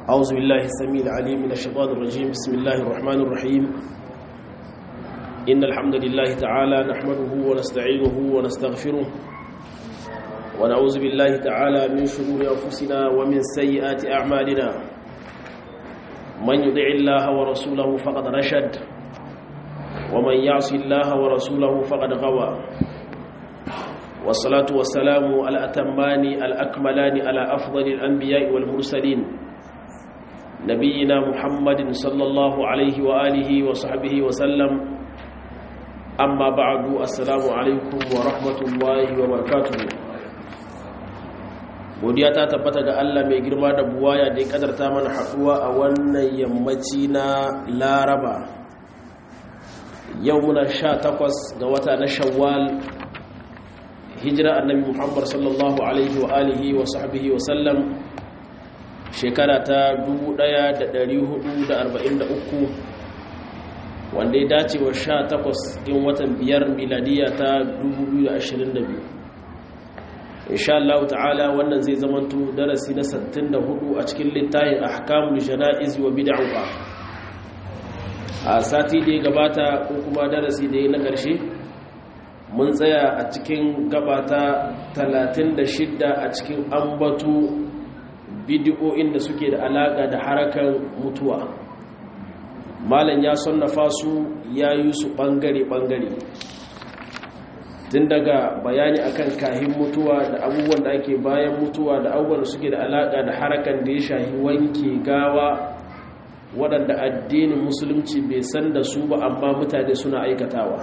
أعوذ بالله السميع العليم من الشيطان الرجيم بسم الله الرحمن الرحيم إن الحمد لله تعالى نحمده ونستعينه ونستغفره ونعوذ بالله تعالى من شرور أنفسنا ومن سيئات أعمالنا من يطع الله ورسوله فقد رشد ومن يعص الله ورسوله فقد غوى والصلاة والسلام على الأتمان الأكملان على أفضل الأنبياء والمرسلين نبينا محمد صلى الله عليه وآله وصحبه وسلم أما بعد السلام عليكم ورحمة الله وبركاته godiya ta tabbata ga Allah mai girma da buwaya da ya kadarta mana haɗuwa a wannan yammaci na laraba yau muna sha takwas ga wata na shawwal hijira annabi muhammad sallallahu alaihi wa alihi wa sahbihi wa sallam shekara ta 1443 wanda ya dace wa sha takwas in watan biyar miladiya ta 2022 insha Allah ta'ala wannan zai zamanto darasi na 64 a cikin littafin ahkamul jana'iz wa bid'ah a sati da ya gabata ko kuma darasi da ya na ƙarshe mun tsaya a cikin gabata 36 a cikin ambatu bidiyoyin da suke da alaƙa da harakan mutuwa malam ya sonnafa su ya yi su ɓangare-ɓangare tun daga bayani akan kahin mutuwa da abubuwan da ake bayan mutuwa da abubuwan da suke da alaƙa da harakan da ya shahi wanke gawa waɗanda addinin musulunci bai san da su ba amma mutane suna aikatawa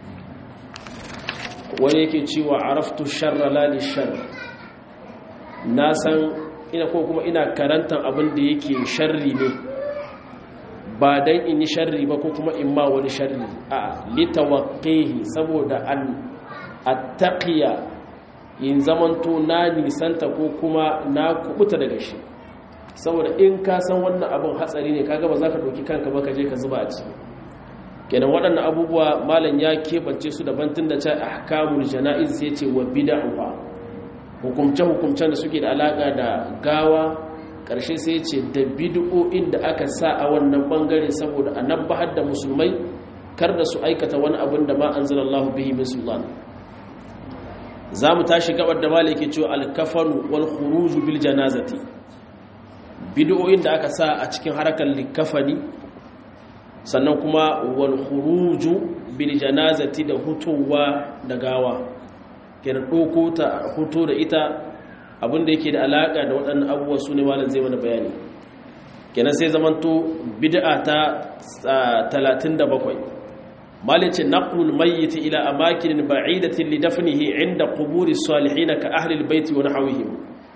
wani yake cewa araftu sharra lali shar na san ina ko kuma ina karantar abin da yake sharri ne ba dan in yi sharri ba ko kuma in ma wani sharri a litawaqqihi saboda an attaqiya in zamanto na nisanta ko kuma na kubuta daga shi saboda in ka san wannan abin hatsari ne kaga ba za ka ɗauki kanka ba ka je ka zuba a ciki kenan waɗannan abubuwa malam ya keɓance su daban tun da can ahkamul jana'iz sai ce wa bid'ah hukumce hukumcen da suke da alaka da gawa ƙarshe sai ce da bid'o'in da aka sa a wannan bangare saboda a nabbahar da musulmai kar da su aikata wani abin da ma anzalallahu bihi min sultan za mu tashi gabar da malam yake cewa al-kafanu wal khuruj bil janazati bid'o'in da aka sa a cikin harakar likafani sannan kuma wal khuruju bil janazati da hutowa da gawa kenan doko ta huto da ita abinda yake da alaka da waɗannan abubuwa su ne malam zai mana bayani kenan sai zamanto bid'a ta 37 malin ce naqlul mayyit ila amakin ba'idatin li dafnihi inda quburi salihin ka ahli albayt wa nahwihim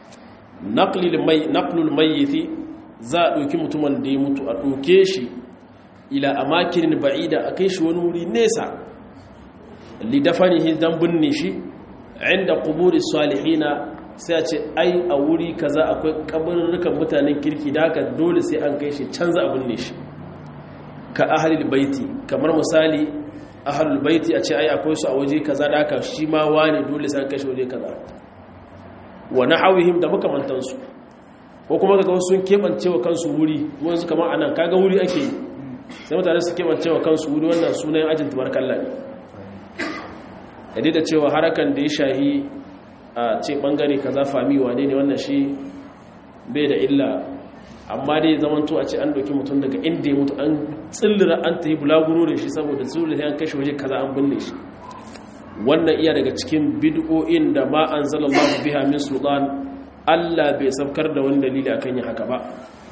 naqlul mayyit za a ɗauki mutumin da ya mutu a ɗauke shi ila a makinin ba'ida a kai shi wani wuri nesa lidafanihi don binne shi inda kuburi salihina sai a ce ai a wuri kaza akwai kabarurrukan mutanen kirki da haka dole sai an kai shi canza a binne shi ka ahalil baiti kamar misali ahalul baiti a ce ai akwai su a waje kaza da haka shi ma wani dole sai an kai shi waje kaza wa nahawihim da makamantansu ko kuma kaga wasu sun kebance wa kansu wuri wanzu kamar anan kaga wuri ake yi sai mutane su kebance wa kansu wuri wannan sunan ajin tubarkalla ne yadda da cewa harakan da ya shahi a ce bangare kaza fami wane ne wannan shi bai da illa amma dai zamanto a ce an doki mutum daga inda ya mutu an tsillira an ta yi bulaguro da shi saboda tsillira sai an kashe waje kaza an binne shi wannan iya daga cikin bid'o'in da ma anzalallahu biha min sultan Allah bai sabkar da wani dalili akan yin haka ba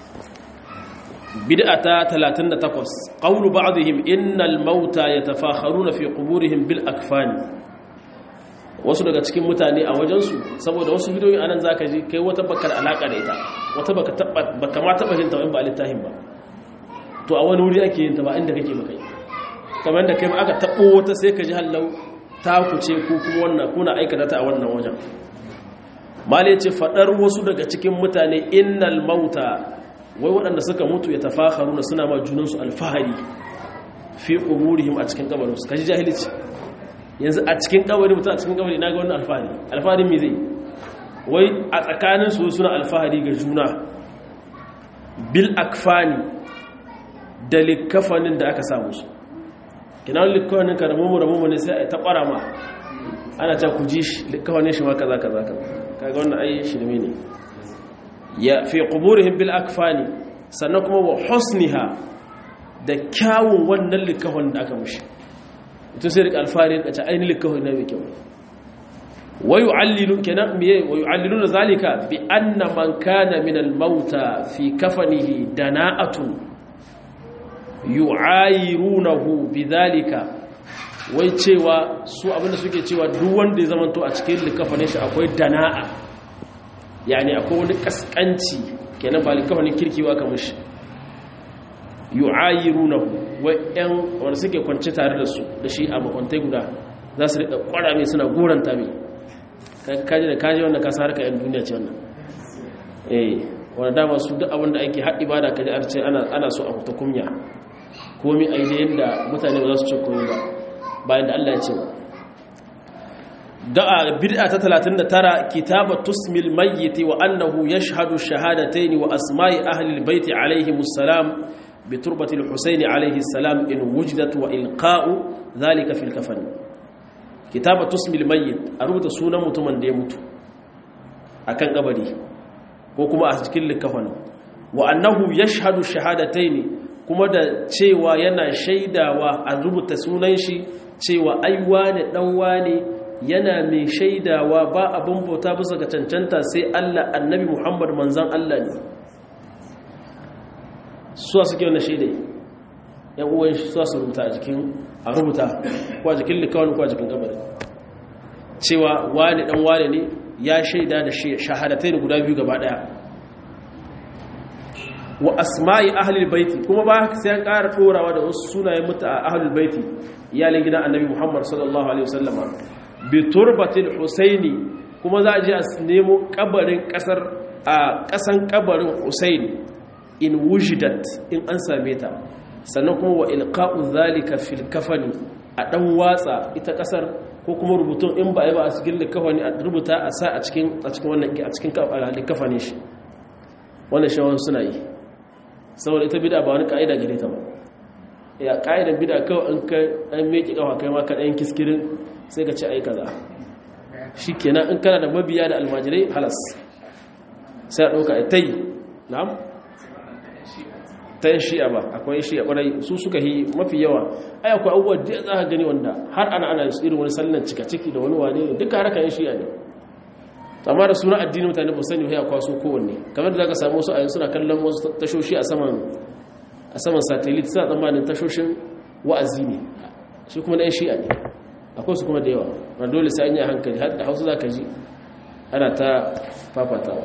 bid'a ta 38 qawlu ba'dihim innal mauta yatafakharuna fi quburihim bil akfan wasu daga cikin mutane a wajen su saboda wasu bidiyoyi anan zaka ji kai wata bakar alaka da ita wata baka taba baka ma taba jin ta in ba littafin ba to a wani wuri ake yin ta ba inda kake ba kai kamar da kai ma aka tabo wata sai ka ji hallau ta kuce ko kuma wannan kuna aikata ta a wannan wajen mali ce fadar wasu daga cikin mutane innal mauta wai waɗanda suka mutu ya tafakharuna suna ma junansu alfahari fi quburihim a cikin kabarinsu kaji jahilci yanzu a cikin kabari mutum a cikin kabari na ga wannan alfahari alfaharin me zai wai a tsakanin su suna alfahari ga juna bil akfani da likafanin da aka samu su kinan likafanin ka ramu ramu ne sai a ta kwara ma ana ta ku ji shi likafanin shi ma kaza kaza kaza kaga wannan ai shirme ne ya fi quburihim bil akfani sannan kuma wa husniha da kyawun wannan likafan da aka mushi ita sai rika alfari da ta ainihin likafan na mai kyau ويعلل كنا ويعللون ذلك بأن من كان من الموتى في كفنه دناءة يعايرونه بذلك wai cewa su abinda suke cewa duk wanda ya zamanto a cikin likafanin shi akwai dana'a yani akwai wani kaskanci kenan ba likafanin kirkiwa kamar shi yu'ayirunahu wai yan wanda suke kwance tare da su da shi a makwantai guda za su riƙa ƙwara mai suna goranta mai kaji da kaji wanda ka sa harka yan duniya ce wannan eh wanda dama su duk abinda ake haɗi ba da kaji arce ana so a fita kumya komi a yi da yadda mutane ba za su ce komi ba bayan da Allah ya ce ba da'a bid'a ta 39 kitaba tusmil mayyit wa annahu yashhadu shahadatayn wa asma'i ahli albayt alayhim assalam bi turbati alhusayn alayhi assalam in wujidat wa ilqa'u dhalika fil kafan kitaba tusmil mayyit a rubuta sunan mutumin da ya mutu akan kabari ko kuma a cikin likafan wa annahu yashhadu shahadatayn kuma da cewa yana shaidawa a rubuta sunan shi cewa ai wane dan wane yana mai shaidawa ba abin bauta bisa ga cancanta sai Allah annabi Muhammad manzan Allah ne suwa suke wannan shaidai yan uwan shi suwa su rubuta a jikin a rubuta ko a jikin likawani ko a jikin kabari cewa wane dan wane ne ya shaida da shahadatai da guda biyu gaba daya wa asma'i ahlul baiti kuma ba sai an ƙara ɗorawa da wasu sunayen muta a ahlul baiti iyalin gidan annabi Muhammad sallallahu alaihi wasallama bi turbatil husaini kuma za a je a nemo kabarin kasar a kasan kabarin husaini in wujidat in an same ta sannan kuma wa ilqa'u zalika fil kafani a dan watsa ita kasar ko kuma rubutun in ba a yi ba a cikin likafani a rubuta a sa a cikin a cikin wannan a cikin likafani shi wannan shawon suna yi saboda ita bid'a ba wani ka'ida gare ta ba ya ka'idan bid'a kawai an kai an meki kafa kai ma ka dan kiskirin sai ka ce ai kaza shikenan in kana da mabiya da almajirai halas sai a dauka tai na'am tayin shi'a ba akwai shi'a kwarai su suka yi mafi yawa ai akwai abubuwa da za ka gani wanda har ana ana irin wani sallan cika ciki da wani wane ne duka haraka yin shi'a ne amma da suna addini mutane ba sani ya kwaso kowanne kamar da zaka samu wasu ayin suna kallon wasu tashoshi a saman a saman satellite suna tsammanin tashoshin wa'azi ne shi kuma ɗan shi'a ne akwai su kuma da yawa na dole sai an yi hankali har da hausa za ka ji ana ta fafatawa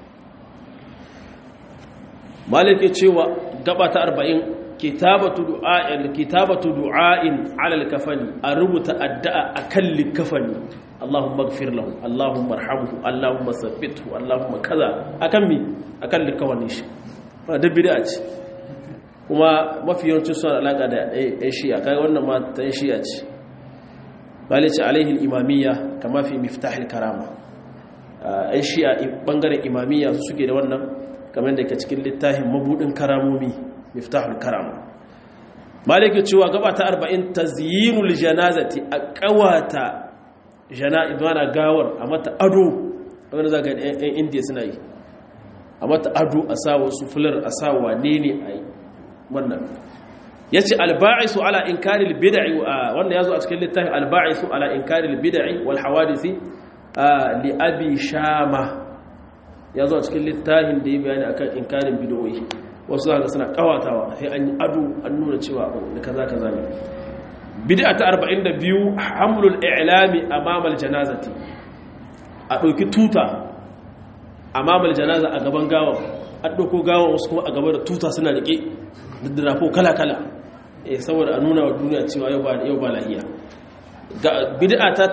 malik ya cewa gaba ta arba'in kitabatu du'a'in kitabatu du'a'in ala al-kafani a rubuta addu'a akan likafani Allahumma ighfir lahu Allahumma arhamhu Allahumma thabbithu Allahumma kaza akan mi akan likafani shi ba da bid'a ce kuma mafi yawancin suna alaka da ɗan shi'a kai wannan ma ta shi'a ce balice alaihi al-imamiyya kama fi miftah al-karama ɗan shi'a bangaren imamiyya su suke da wannan kamar da ke cikin littafin mabudin karamomi miftahul karama maliki cewa gaba ta 40 tazyinul janazati a kawata jana'izana gawar a mata ado wanda zaka ga ɗan indiya suna yi a mata ado a sa wasu fular a sa wane ne a yi wannan yace alba'isu ala inkaril bid'i wanda yazo a cikin littafin alba'isu ala inkaril bid'i wal hawadisi li abi shama ya zo a cikin littafin da ya bayani akan inkarin bidoyi wasu zaka suna kawatawa sai an yi ado an nuna cewa da kaza kaza ne bid'a ta 42 hamlul i'lami amama janazati a dauki tuta amama janaza a gaban gawa an dauko gawa wasu kuma a gaba da tuta suna rike da drafo kala kala eh saboda a nuna wa duniya cewa yau ba yau ba lahiya bid'a ta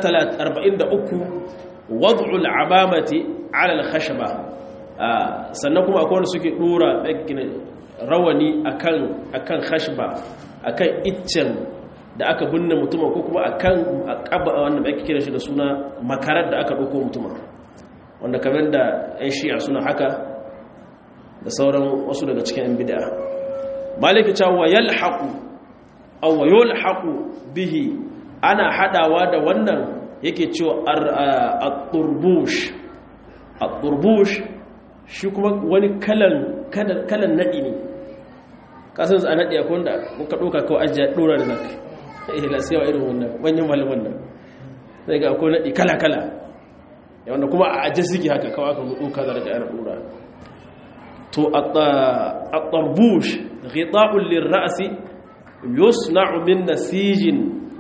43 wad'ul amamati ala al-khashaba sannan kuma akwai wanda suke dora rawani akan akan khashba akan iccen da aka binne mutum ko kuma akan akaba wanda ake kira shi da suna makarar da aka dauko mutum wanda kamar da ɗan shi'a suna haka da sauran wasu daga cikin yan bid'a maliki cewa yalhaqu aw yulhaqu bihi ana hadawa da wannan yake cewa at-turbush at-turbush shi kuma wani kalan kalan nadi ne kasan a nadi akwai wanda muka doka kawai ajiya dora da zaka eh la sai wa irin wannan manyan malaman nan sai ga akwai nadi kala kala wanda kuma a ajiye suke haka kawai aka doka da daga dora to at-tarbush ghita'un lir-ra'si yusna'u min nasijin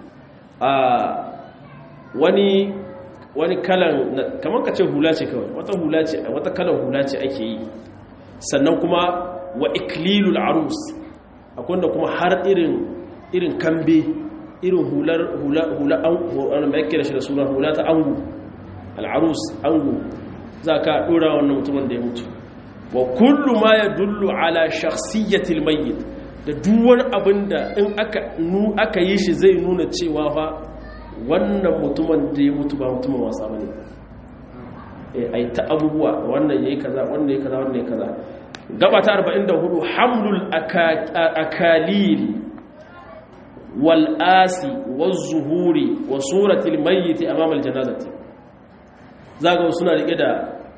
wani wani kalan kamar ka ce hula ce kawai wata hula ce wata kalan hula ce ake yi sannan kuma wa iklilul arus akwai wanda kuma har irin irin kambe irin hular hula hula an mai kira shi da suna hula ta angu al-arus angu za ka dora wannan mutumin da ya mutu wa kullu ma yadullu ala shakhsiyatil mayyit da duwar abin da in aka yi shi zai nuna cewa fa wannan mutumin da ya mutu ba mutumin wasa ba ne a yi ta abubuwa wannan ya yi kaza wannan ya yi kaza wannan ya yi kaza gaba ta 44 hamlul akalil wal'asi zuhuri wa suratul mayyiti amama aljanazati zaga suna rike da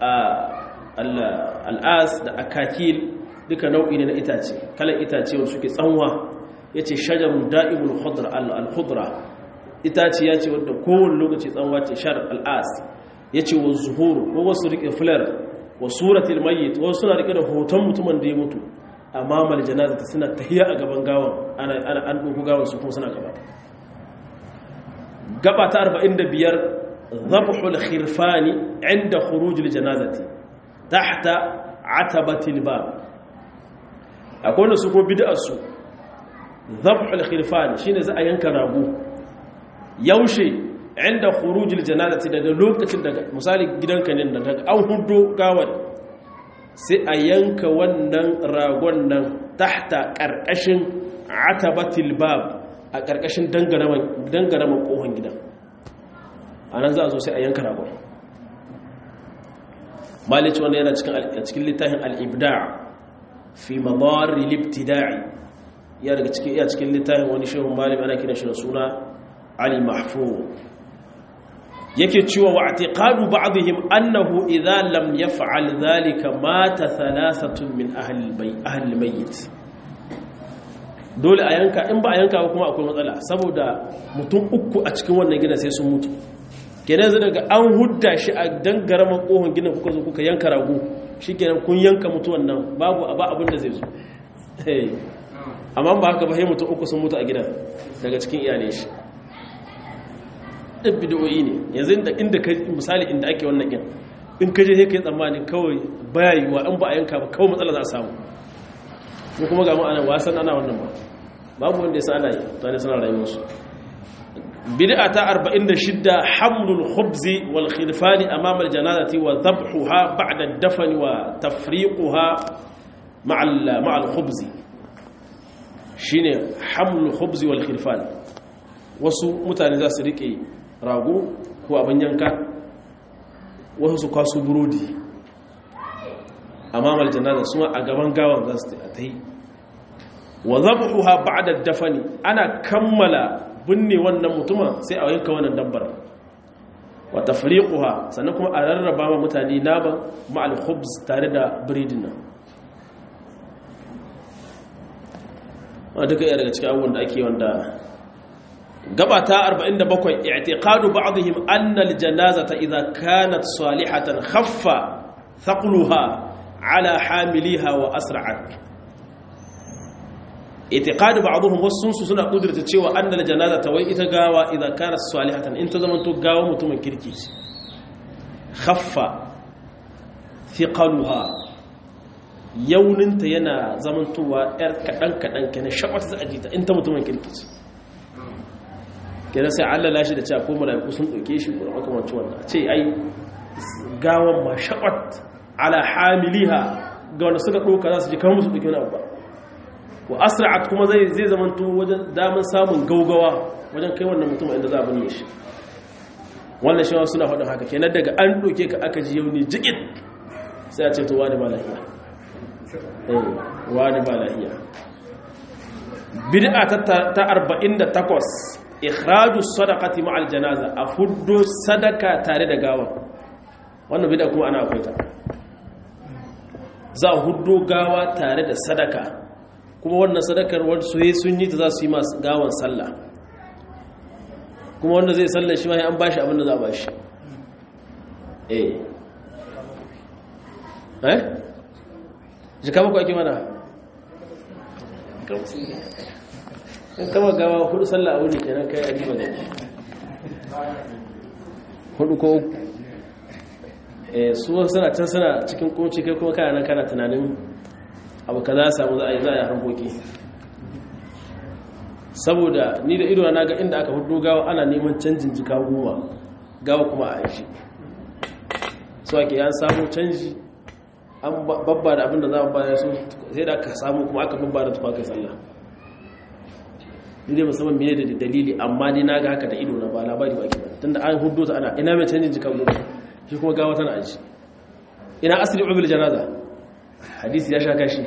al'as da akakil duka nau'i ne na itace kalan itace wanda suke tsanwa yace shajarun da'imul khudra al-khudra itace yace wanda kowane lokaci tsanwa ce shar al-as yace wa zuhur ko wasu rike fular wa suratul mayyit wasu suna rike da hoton mutumin da ya mutu amma mal janazati suna tahiya a gaban gawan ana ana an duku gawan su kuma suna gaba gaba ta 45 dhabhul khirfani inda khurujil janazati tahta atabatil bab akwai wanda su ko bid'arsu dhabhul khirfan shine za a yanka rago yaushe inda khurujil janazati daga lokacin daga misali gidanka ne daga an hudo gawar sai a yanka wannan ragon nan tahta karkashin atabatil bab a karkashin dangaraman dangaraman kohon gidan anan za a zo sai a yanka ragon malici wannan yana cikin littafin al-ibda' fi madari libtida'i ya daga cikin iya cikin littafin wani shehun malim ana kiran shi da suna ali mahfuz yake cewa wa i'tiqadu ba'dihim annahu idza lam yaf'al dhalika mata thalathatun min ahli bayt ahli mayyit dole a yanka in ba a yanka ba kuma akwai matsala saboda mutum uku a cikin wannan gidan sai sun mutu kenan zai daga an hudda shi a dangara makohon gidan kuka zo kuka yanka rago shi kenan kun yanka mutuwan nan babu ba abin da zai zo amma ba haka ba sai mutum uku sun mutu a gidan daga cikin iyalai shi ɗin bidiyoyi ne yanzu inda ka misali inda ake wannan gin in ka je kai tsammani kawai bayayiwa in ba a yanka ba kawai matsala za a samu ko kuma ga ma'ana wasan ana wannan ba babu wanda ya sa ana yi tare suna rayuwarsu bid'a ta 46 hamlul khubzi wal khilfani amama al janazati wa dhabhuha ba'da ad-dafn wa tafriquha ma'a ma'a al khubzi shine hamlul khubzi wal khilfan wasu mutane za su rike rago ko abin yanka wasu su kwaso burodi amama al janaza suma a gaban gawan za su ta yi wa dhabhuha ba'da ad-dafn ana kammala binne wannan mutumin sai a yanka wannan dabbar wa tafriquha sannan kuma a rarraba ma mutane naman ma'al khubz tare da biredin nan wanda duka iya daga cikin abubuwan da ake wanda gaba ta 47 i'tiqadu ba'dihim anna al-janazata idha kanat salihatan khaffa thaqluha ala hamiliha wa asra'at itiqadu ba'dhum wasunsu suna kudurta cewa annal janazata wai ita gawa idan kana salihatan in ta zama to gawa mutumin kirki khaffa thiqaluha yauninta yana zamantowa yar kadan kadan kenan shakwata za a jita in ta mutumin kirki ce kenan sai Allah lashi da cewa ko malaiku sun dauke shi ko makamancin wannan ce ai gawan ma shakwat ala hamiliha ga wanda suka doka za su ji kamar musu dauke wani abu ba wa asra'at kuma zai zai zamanto wajen daman samun gaugawa wajen kai wannan mutum inda za a binne shi wannan shi suna faɗin haka kenan daga an ɗauke ka aka ji yauni jigit sai a ce to wani ba lafiya eh wani ba lahiya bid'a ta 48 ikhraju sadaqati ma'al janaza a fuddo sadaka tare da gawa wannan bid'a kuma ana akwai ta za a huddo gawa tare da sadaka kuma wannan sadakar wasu yi sun yi ta za su yi masu gawan sallah kuma wanda zai sallah shi ma an bashi abin da za a bashi eh eh jika baku ake mana in kama gawa hudu sallah a wuni kenan kai a riba da hudu ko uku eh su suna can suna cikin kunci kai kuma kana nan kana tunanin abu ka za samu za a yi za a yi harkoki saboda ni da ido na ga inda aka hudu gawa ana neman canjin jika goma gawa kuma a aishi so ake yan samu canji an babba da abinda za a bayar su sai da aka samu kuma aka babba da tufa kai sallah ni dai musamman mene da dalili amma ni na ga haka da ido na ba labari ba ke ba tunda an hudu ta ana ina mai canjin jika goma shi kuma gawa tana aji ina asali ubil janaza hadisi ya sha kashi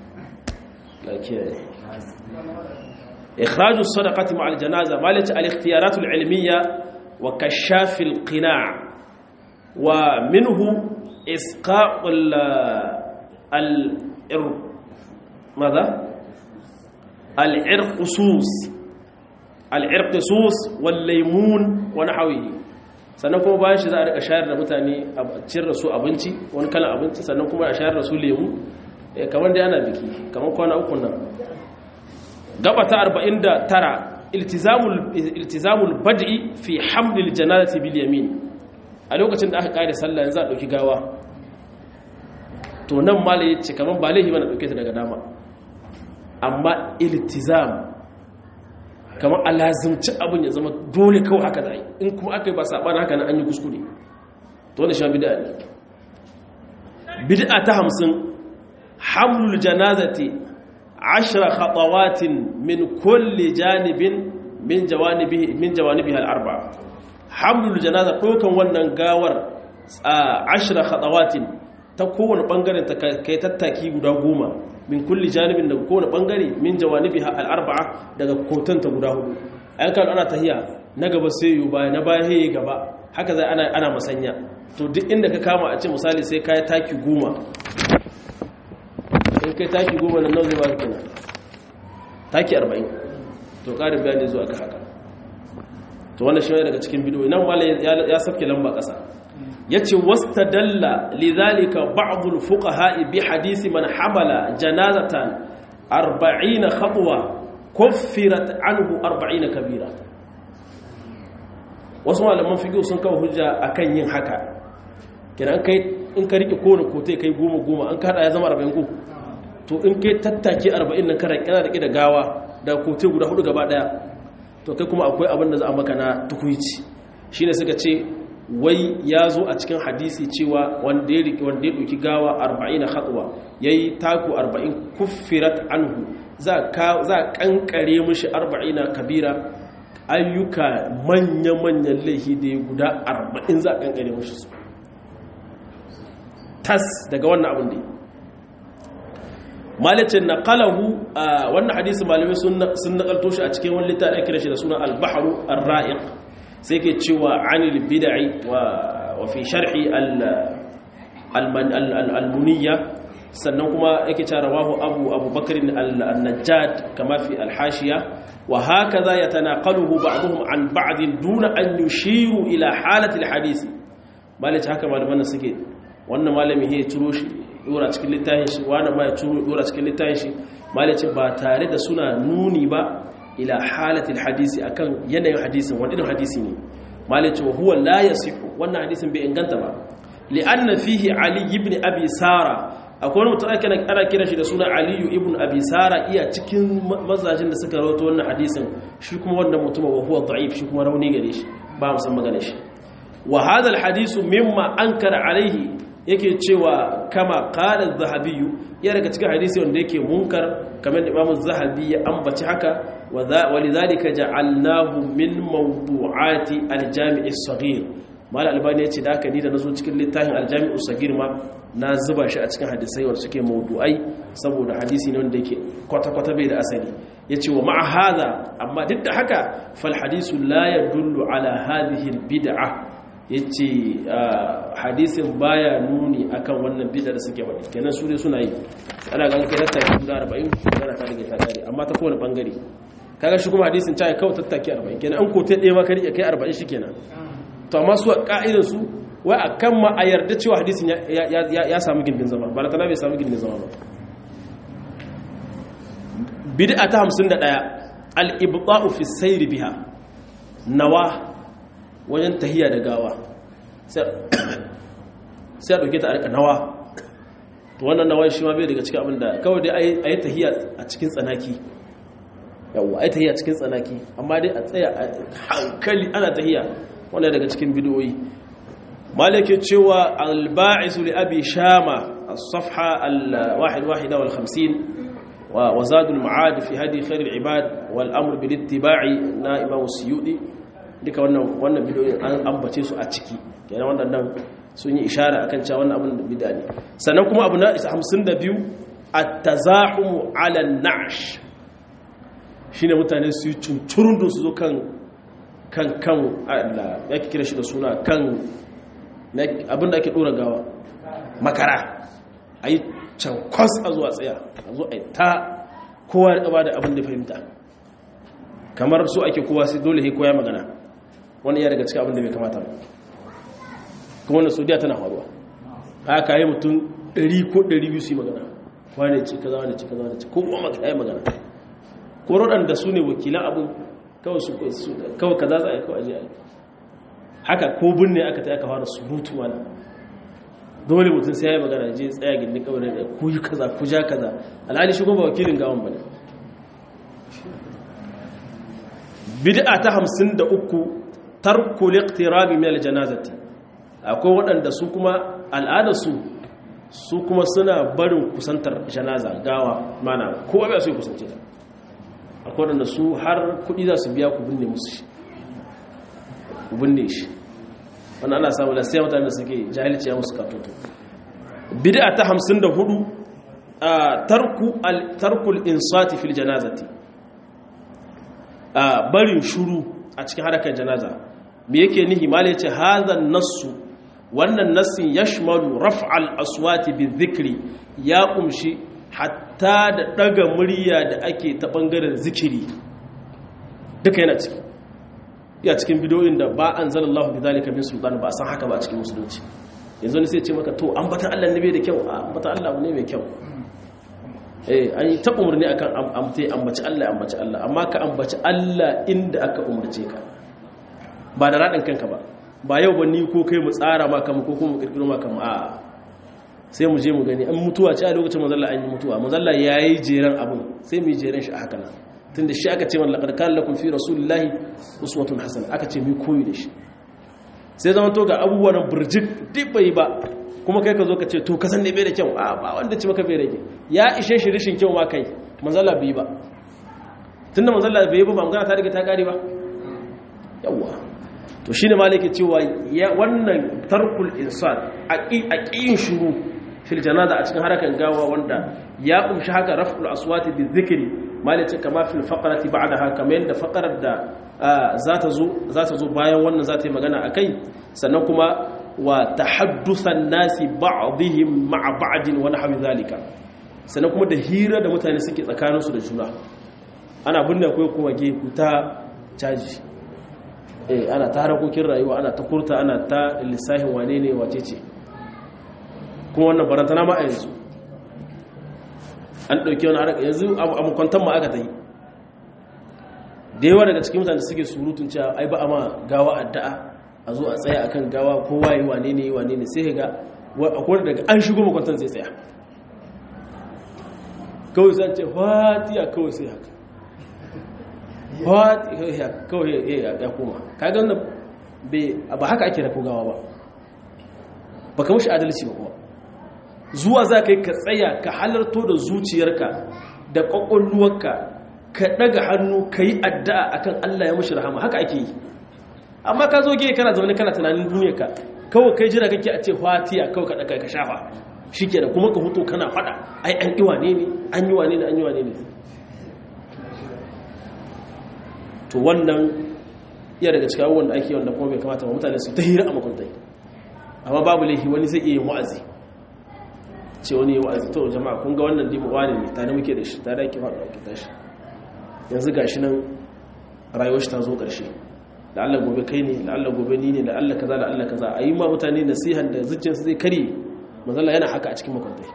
إخراج الصدقة مع الجنازة مالت الاختيارات العلمية وكشاف القناع ومنه إسقاء ال ال ماذا؟ العرقسوس العرقسوس والليمون ونحوه sannan kuma bayan shi za a rika shayar da mutane a ciyar da su abinci wani kalan abinci sannan kuma a shayar da su lemu kamar da yana biki kamar kwana uku nan gaba ta 49 iltizamul iltizamul bad'i fi hamlil janazati bil yamin a lokacin da aka kare sallah yanzu a dauki gawa to nan malai yace kamar ba laifi bane dauke ta daga dama amma iltizam kamar alazimci abin ya zama dole kawai haka da in kuma aka yi ba saɓana haka na an yi kuskure to wanda sha bida ne bid'a ta hamsin hamlul janazati ashira khatawatin min kulli janibin min jawanibihi min jawanibiha al-arba hamlul janaza dokan wannan gawar ashira khatawatin ta kowane bangaren ta kai tattaki guda goma min kulli janibin daga kowane bangare min jawanibiha al-arba'a daga kotanta guda hudu ayan kan ana tahiya na gaba sai yu baya na baya haye gaba haka zai ana ana masanya to duk inda ka kama a ce misali sai kai taki goma in kai taki goma nan nawa zai ba ka taki 40 to karin bayani zuwa ga haka to wannan shi daga cikin bidiyo nan malai ya safke lamba kasa yace wastadalla lidhalika ba'd al-fuqaha bi hadisi man hamala janazatan 40 khatwa kuffirat anhu 40 kabira wasu malaman fiqh sun kawo hujja akan yin haka kiran kai in ka rike kowane kote kai goma goma an kada ya zama 40 ko to in kai tattake 40 nan kana kana rike da gawa da kote guda hudu gaba daya to kai kuma akwai abin da za a maka na tukuici shine suka ce wai ya zo a cikin hadisi cewa wanda ya wanda ya ɗauki gawa 40 khatwa yayi taku 40 kuffirat anhu za ka za kankare mishi 40 kabira ayyuka manya-manyan laifi da ya guda 40 za kankare mishi su tas daga wannan abin da malicin na kalahu wannan hadisi malamai sun nakalto shi a cikin wani littafi kira shi da suna al-bahru ar-ra'iq sai ke cewa anil bid'i wa fi sharhi al-muniyya sannan kuma yake cewa rawahu abu abu bakr al-najjad kama fi al-hashiya wa hakaza yatanaqaluhu ba'dhum an ba'd duna an yushiru ila halati al-hadith malaci haka malaman suke wannan malami ya turo shi dora cikin littafin shi wani ma ya turo dora cikin littafin shi malaci ba tare da suna nuni ba ila halatil hadisi akan yanayin hadisin wani irin hadisi ne malice wa huwa la yasihu wannan hadisin bai inganta ba li'anna fihi ali ibn abi sara akwai wani mutum ake ana kira shi da suna ali ibn abi sara iya cikin mazajin da suka rawaito wannan hadisin shi kuma wannan mutum wa huwa da'if shi kuma rauni gare shi ba mu san magana shi wa hadha al hadisu mimma ankara alaihi yake cewa kama qala az-zahabi ya daga cikin hadisi wanda yake munkar kamar da Imam az-zahabi ya ambaci haka ولذلك جعلناه من موضوعات الجامع الصغير mal albani ya ce da aka ni da nazo cikin littafin aljami'u sagir ma na zuba shi a cikin hadisai wanda suke mawdu'ai saboda hadisi ne wanda yake kwata-kwata bai da asali ya ce wa ma'a hada amma duk da haka fal hadisu la yadullu ala hadhihi bid'a ya ce hadisin baya nuni akan wannan bid'a da suke wadi kenan su ne suna yi ana ganin kai tattaki guda 40 magana ta rage ta kare amma ta kowane bangare kaga shi kuma hadisin ta kawai tattaki 40 kenan an kote ɗaya ma ka rike kai 40 shi kenan to amma su a ka'idar su wai a kan ma a yarda cewa hadisin ya samu gindin zama ba da tana bai samu gindin zama ba bid'a ta 51 al-ibta'u fi sayri biha nawa wajen tahiya da gawa sai a ɗauke ta a nawa to wannan nawa shi ma bai daga cikin abin da kawai dai a yi tahiya a cikin tsanaki yawwa a yi tahiya a cikin tsanaki amma dai a tsaya a hankali ana tahiya wannan daga cikin bidiyoyi malike cewa alba'isu li abi shama as-safha al-wahid wal 50 wa zadul ma'ad fi hadi khair al-ibad wal amr bil ittiba'i na imam suyudi duka wannan wannan bidiyoyi an ambace su a ciki kenan wannan sun yi ishara akan cewa wannan abin da bid'a ne sannan kuma abu na 52 at-tazahum 'ala an-na'sh shine mutane su yi cuncurundun su zo kan kan kan Allah ya kira shi da suna kan abin da ake dora gawa makara ayi can kwas a zuwa tsaya a zo a ta kowa ya ba da abin da fahimta kamar su ake kowa sai dole kowa ya magana wani ya daga cikin abin da bai kamata ba kuma wanda saudiya tana faruwa haka yi mutum 100 ko 200 su yi magana wane ce kaza wane ce kaza wane ce ko kuma maka yi magana ko waɗanda su ne wakilan abin kawai su kawai kaza za a yi kawai aje a yi haka ko binne aka ta aka fara surutu wani dole mutum sai ya yi magana je tsaya gindin kawai da ku yi kaza ku ja kaza alhali shi kuma ba wakilin gawan ba ne bid'a ta hamsin da uku tarkul iqtirabi min aljanazati akwai waɗanda su kuma al'adarsu su kuma suna barin kusantar janaza gawa mana kowa bai so ya kusance ta akwai waɗanda su har kuɗi za su biya ku binne musu shi ku binne shi wannan ana samu lasai mutane da suke jahilci ya musu katoto bid'a ta hamsin da hudu tarku tarkul insati fil janazati barin shuru a cikin harakar janaza me yake nihi mala yace hadha nassu wannan nassin yashmalu raf'al aswati bizikri ya kumshi hatta da daga murya da ake ta bangaren zikiri duka yana ciki ya cikin bidoyin da ba anzalallahu bizalika min sultan ba san haka ba a cikin musulunci yanzu ne sai ce maka to ambatan Allah ne bai da kyau ambatan Allah ne mai kyau eh an yi ta umarni akan amte ambaci Allah ambaci Allah amma ka ambaci Allah inda aka umarce ka ba da radin kanka ba ba yau ba ni ko kai mu tsara maka mu ko kuma mu kirkiro maka mu a sai mu je mu gani an mutuwa ce a lokacin manzalla an yi mutuwa manzalla yayi jeran abun sai mu yi jeran shi a haka nan tunda shi aka ce man laqad kana lakum fi rasulillahi uswatun hasana aka ce mu koyi da shi sai zama to ga abubuwan burjik duk bai ba kuma kai ka zo ka ce to ka san ne bai da kyau a ba wanda ci maka bai da kyau ya ishe shi rishin kyau ma kai manzalla bai ba tunda manzalla bai ba ba magana ta riga ta kare ba yawwa to shi ne maliki cewa wannan tarkul insan a ƙiyin shuru fil janaza a cikin harakan gawa wanda ya kumshi haka raf'ul aswati bi dhikri maliki kama fil faqrati ba'daha kamar yadda faqarar da za ta zo za ta zo bayan wannan za ta yi magana akai sannan kuma wa tahaddusan nasi ba'dihim ma'a ba'din wa nahwi zalika sannan kuma da hira da mutane suke tsakaninsu da juna ana binne akwai kuma gefe ta caji eh ana ta harakokin rayuwa ana ta kurta ana ta lissahin wane ne wace ce kuma wannan barantana ma a yanzu an ɗauki wani haraka yanzu a makwantan ma aka ta yi da yawa daga cikin mutane suke surutun cewa ai ba a ma gawa addu'a a zo a tsaya akan gawa kowa yi wane ne wane ne sai ga akwai daga an shigo makwantan zai tsaya kawai zan ce fatiya kawai sai haka kawai ya koma kaga wannan ba haka ake rako gawa ba ba ka mashi adalci ba kuma zuwa za ka yi ka tsaya ka halarto da zuciyarka da ƙwaƙwalluwarka ka ɗaga hannu ka yi addu'a akan Allah ya mashi rahama haka ake yi amma ka zo ge kana zaune kana tunanin duniyar ka kawai kai jira kake a ce fatiya kawai ka daka ka shafa shikenan kuma ka huto kana fada ai an yi wane ne an yi wane ne an yi wane ne to wannan iya daga cikin abubuwan da ake wanda kuma bai kamata ba mutane su ta hira a makwantai amma babu laifi wani zai iya yin wa'azi ce wani yi wa'azi to jama'a kun ga wannan dimu wani ne tare muke da shi tare ake faɗa ake tashi yanzu ga shi nan rayuwar shi ta zo ƙarshe da Allah gobe kai ne da Allah gobe ni ne da Allah kaza da Allah kaza a yi ma mutane nasihan da zuciyarsu zai karye mazalla yana haka a cikin makwantai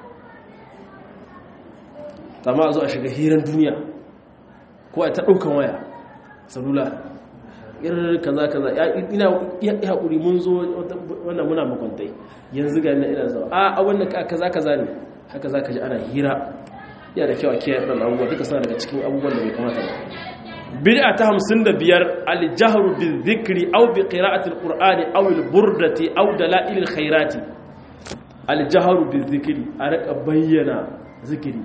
amma a zo a shiga hiran duniya ko a ta ɗaukan waya salula irin kaza kaza ina ya haƙuri mun zo wannan muna makwantai yanzu ga ina zuwa a a wannan kaza kaza ne haka za ka ji ana hira ya da kyau a kiyaye ɗan abubuwa duka suna daga cikin abubuwan da bai kamata ba bid'a ta hamsin da biyar aljahru bil zikri aw bi qira'ati alqur'ani aw al burdati aw dalail al khairati aljahru bil zikri a rika bayyana zikiri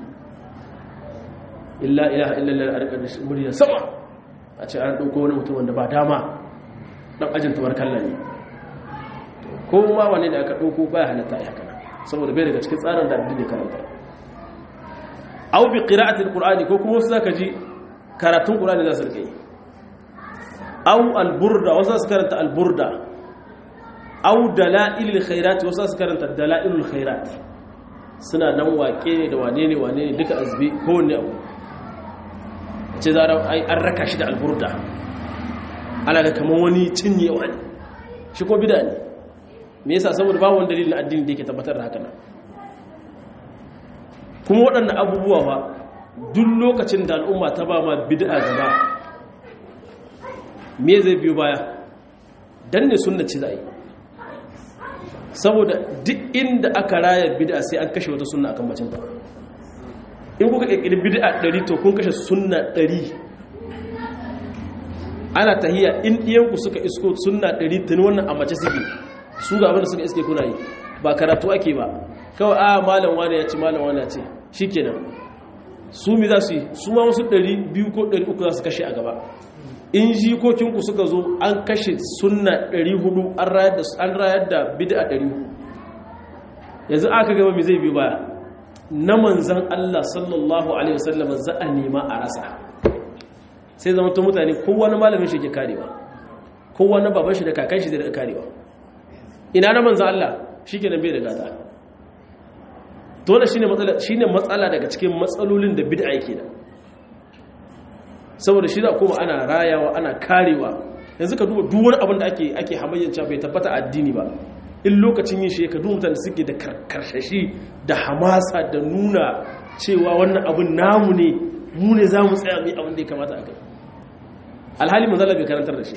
illa ilaha illa allah a rika murya sama a ce an ɗauko wani mutum wanda ba dama ɗan ajin tuwar kalla ne ko ma wane da aka ɗauko baya halatta ya kana saboda bai daga cikin tsarin da addini karanta au bi qira'atil qur'ani ko kuma wasu zaka ji karatun qur'ani za su rike au alburda wasu za su karanta alburda au dalailul khairat wasu za su karanta dalailul khairat suna nan wake ne da wane ne wane ne duka azbi kowanne abu ce za an raka shi da alburda ana ga kamar wani cinyewa ne shi ko bida ne me yasa saboda babu wani dalilin addini da yake tabbatar da haka nan kuma waɗannan abubuwa ba duk lokacin da al'umma ta ba ma bid'a gaba me zai biyo baya dan ne sunna ce za yi saboda duk inda aka raya bid'a sai an kashe wata sunna akan bacin ta in kuka kirkiri bid'a 100 to kun kashe sunna 100 ana tahiya in ɗiyanku suka isko sunna 100 tuni wannan a mace suke su ga abinda suka iske kuna yi ba karatu ake ba kawai a malam wani ya ce malam wani ya ce shikenan su mi za su yi su ma wasu 200 ko 300 za su kashe a gaba in jikokinku suka zo an kashe sunna 400 an rayar da bid'a 400 yanzu aka gaba mai zai biyu baya na manzan Allah sallallahu Alaihi wasallam za a nema a rasa sai zama ta mutane kowane malamin shi ke karewa kowane baban shi da kakan shi da karewa ina na manzan Allah shi ke bai da gata dole shi ne matsala daga cikin matsalolin da bid'a yake da saboda shi za kuma ana rayawa ana karewa yanzu ka duba duwar abin da ake hamayyanci bai tabbata addini ba in lokacin yin shi ka duba mutane suke da karkashashi da hamasa da nuna cewa wannan abin namu ne mu ne za mu tsaya mai abin da ya kamata a kai alhali manzala bai karantar da shi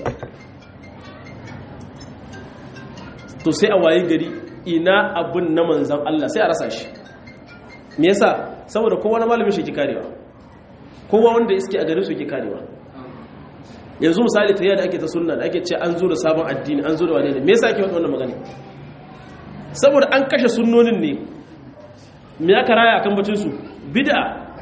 to sai a waye gari ina abin na manzan Allah sai a rasa shi me yasa saboda kowa na malamin shi ke karewa kowa wanda iske a garin su ke karewa yanzu misali ta yadda ake ta sunna da ake ce an zo da sabon addini an zo da wane ne me yasa ake wannan magana saboda an kashe sunnonin ne me aka raya akan bacin su bid'a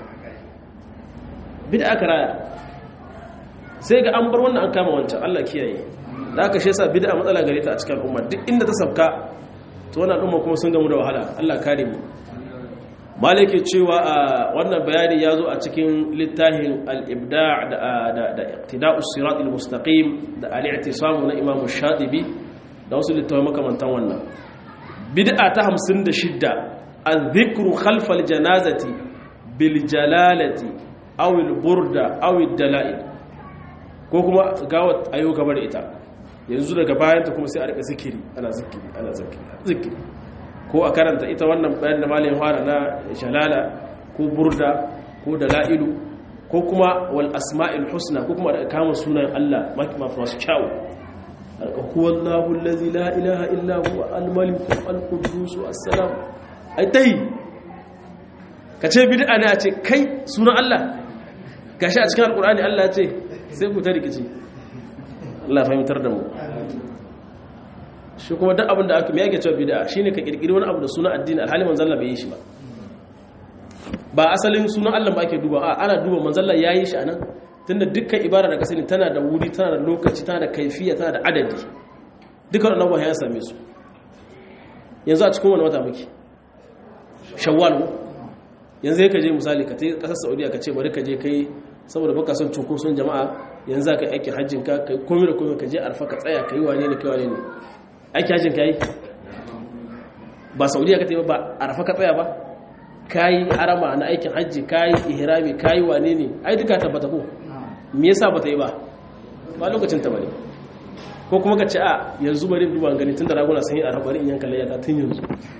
bid'a aka raya sai ga an bar wannan an kama wancan Allah kiyaye da aka shi yasa bid'a matsala gare ta a cikin al'umma duk inda ta sabka to wannan al'umma kuma sun gamu da wahala Allah kare mu malike cewa wannan bayani ya zo a cikin littafin al-ibda' da da iqtida'us sirat al-mustaqim da al-i'tisam na Imam Shatibi da wasu littafai makamantan wannan bid'a ta 56 al-dhikru khalf al-janazati bil jalalati aw al-burda aw ad-dala'il ko kuma gawa ayo gabar ita yanzu daga bayanta kuma sai a rika zikiri ana zikiri ana zikiri zikiri ko a karanta ita wannan bayan da malamin fara na jalala ko burda ko dala'ilu ko kuma wal asma'il husna ko kuma da kama sunan Allah masu kyawu huwa Allahu allazi la ilaha illa huwa al-malik al-quddus as-salam ai tai kace bid'a ne a ce kai sunan Allah gashi a cikin alqur'ani Allah ya ce sai ku ta rikici Allah fahimtar da mu shi kuma duk abin da aka mai yake cewa bid'a shine ka kirkiri wani abu da sunan addini alhali manzon Allah bai yi shi ba ba asalin sunan Allah ba ake duba a ana duba manzon Allah yayi shi anan tunda dukkan ibada da kasani tana da wuri tana da lokaci tana da kaifiya tana da adadi dukkan wannan abubuwa ya same su yanzu a cikin wani wata muke shawwal yanzu ya kaje misali ka ta kasar saudiya ka ce bari ka je kai saboda baka son cunkoson jama'a yanzu ka aikin hajjin ka kai komai da komai ka je arfa ka tsaya kai wane ne kai wane ne aikin hajjin ka yi ba saudiya ka ta yi ba arfa ka tsaya ba kayi harama na aikin hajji kayi ihrami kayi wane ne ai duka tabbata ko me yasa bata yi ba ba lokacin ta bane ko kuma ka ce a yanzu bari duba gani tun da raguna sun yi a bari in yanka layyata tun yanzu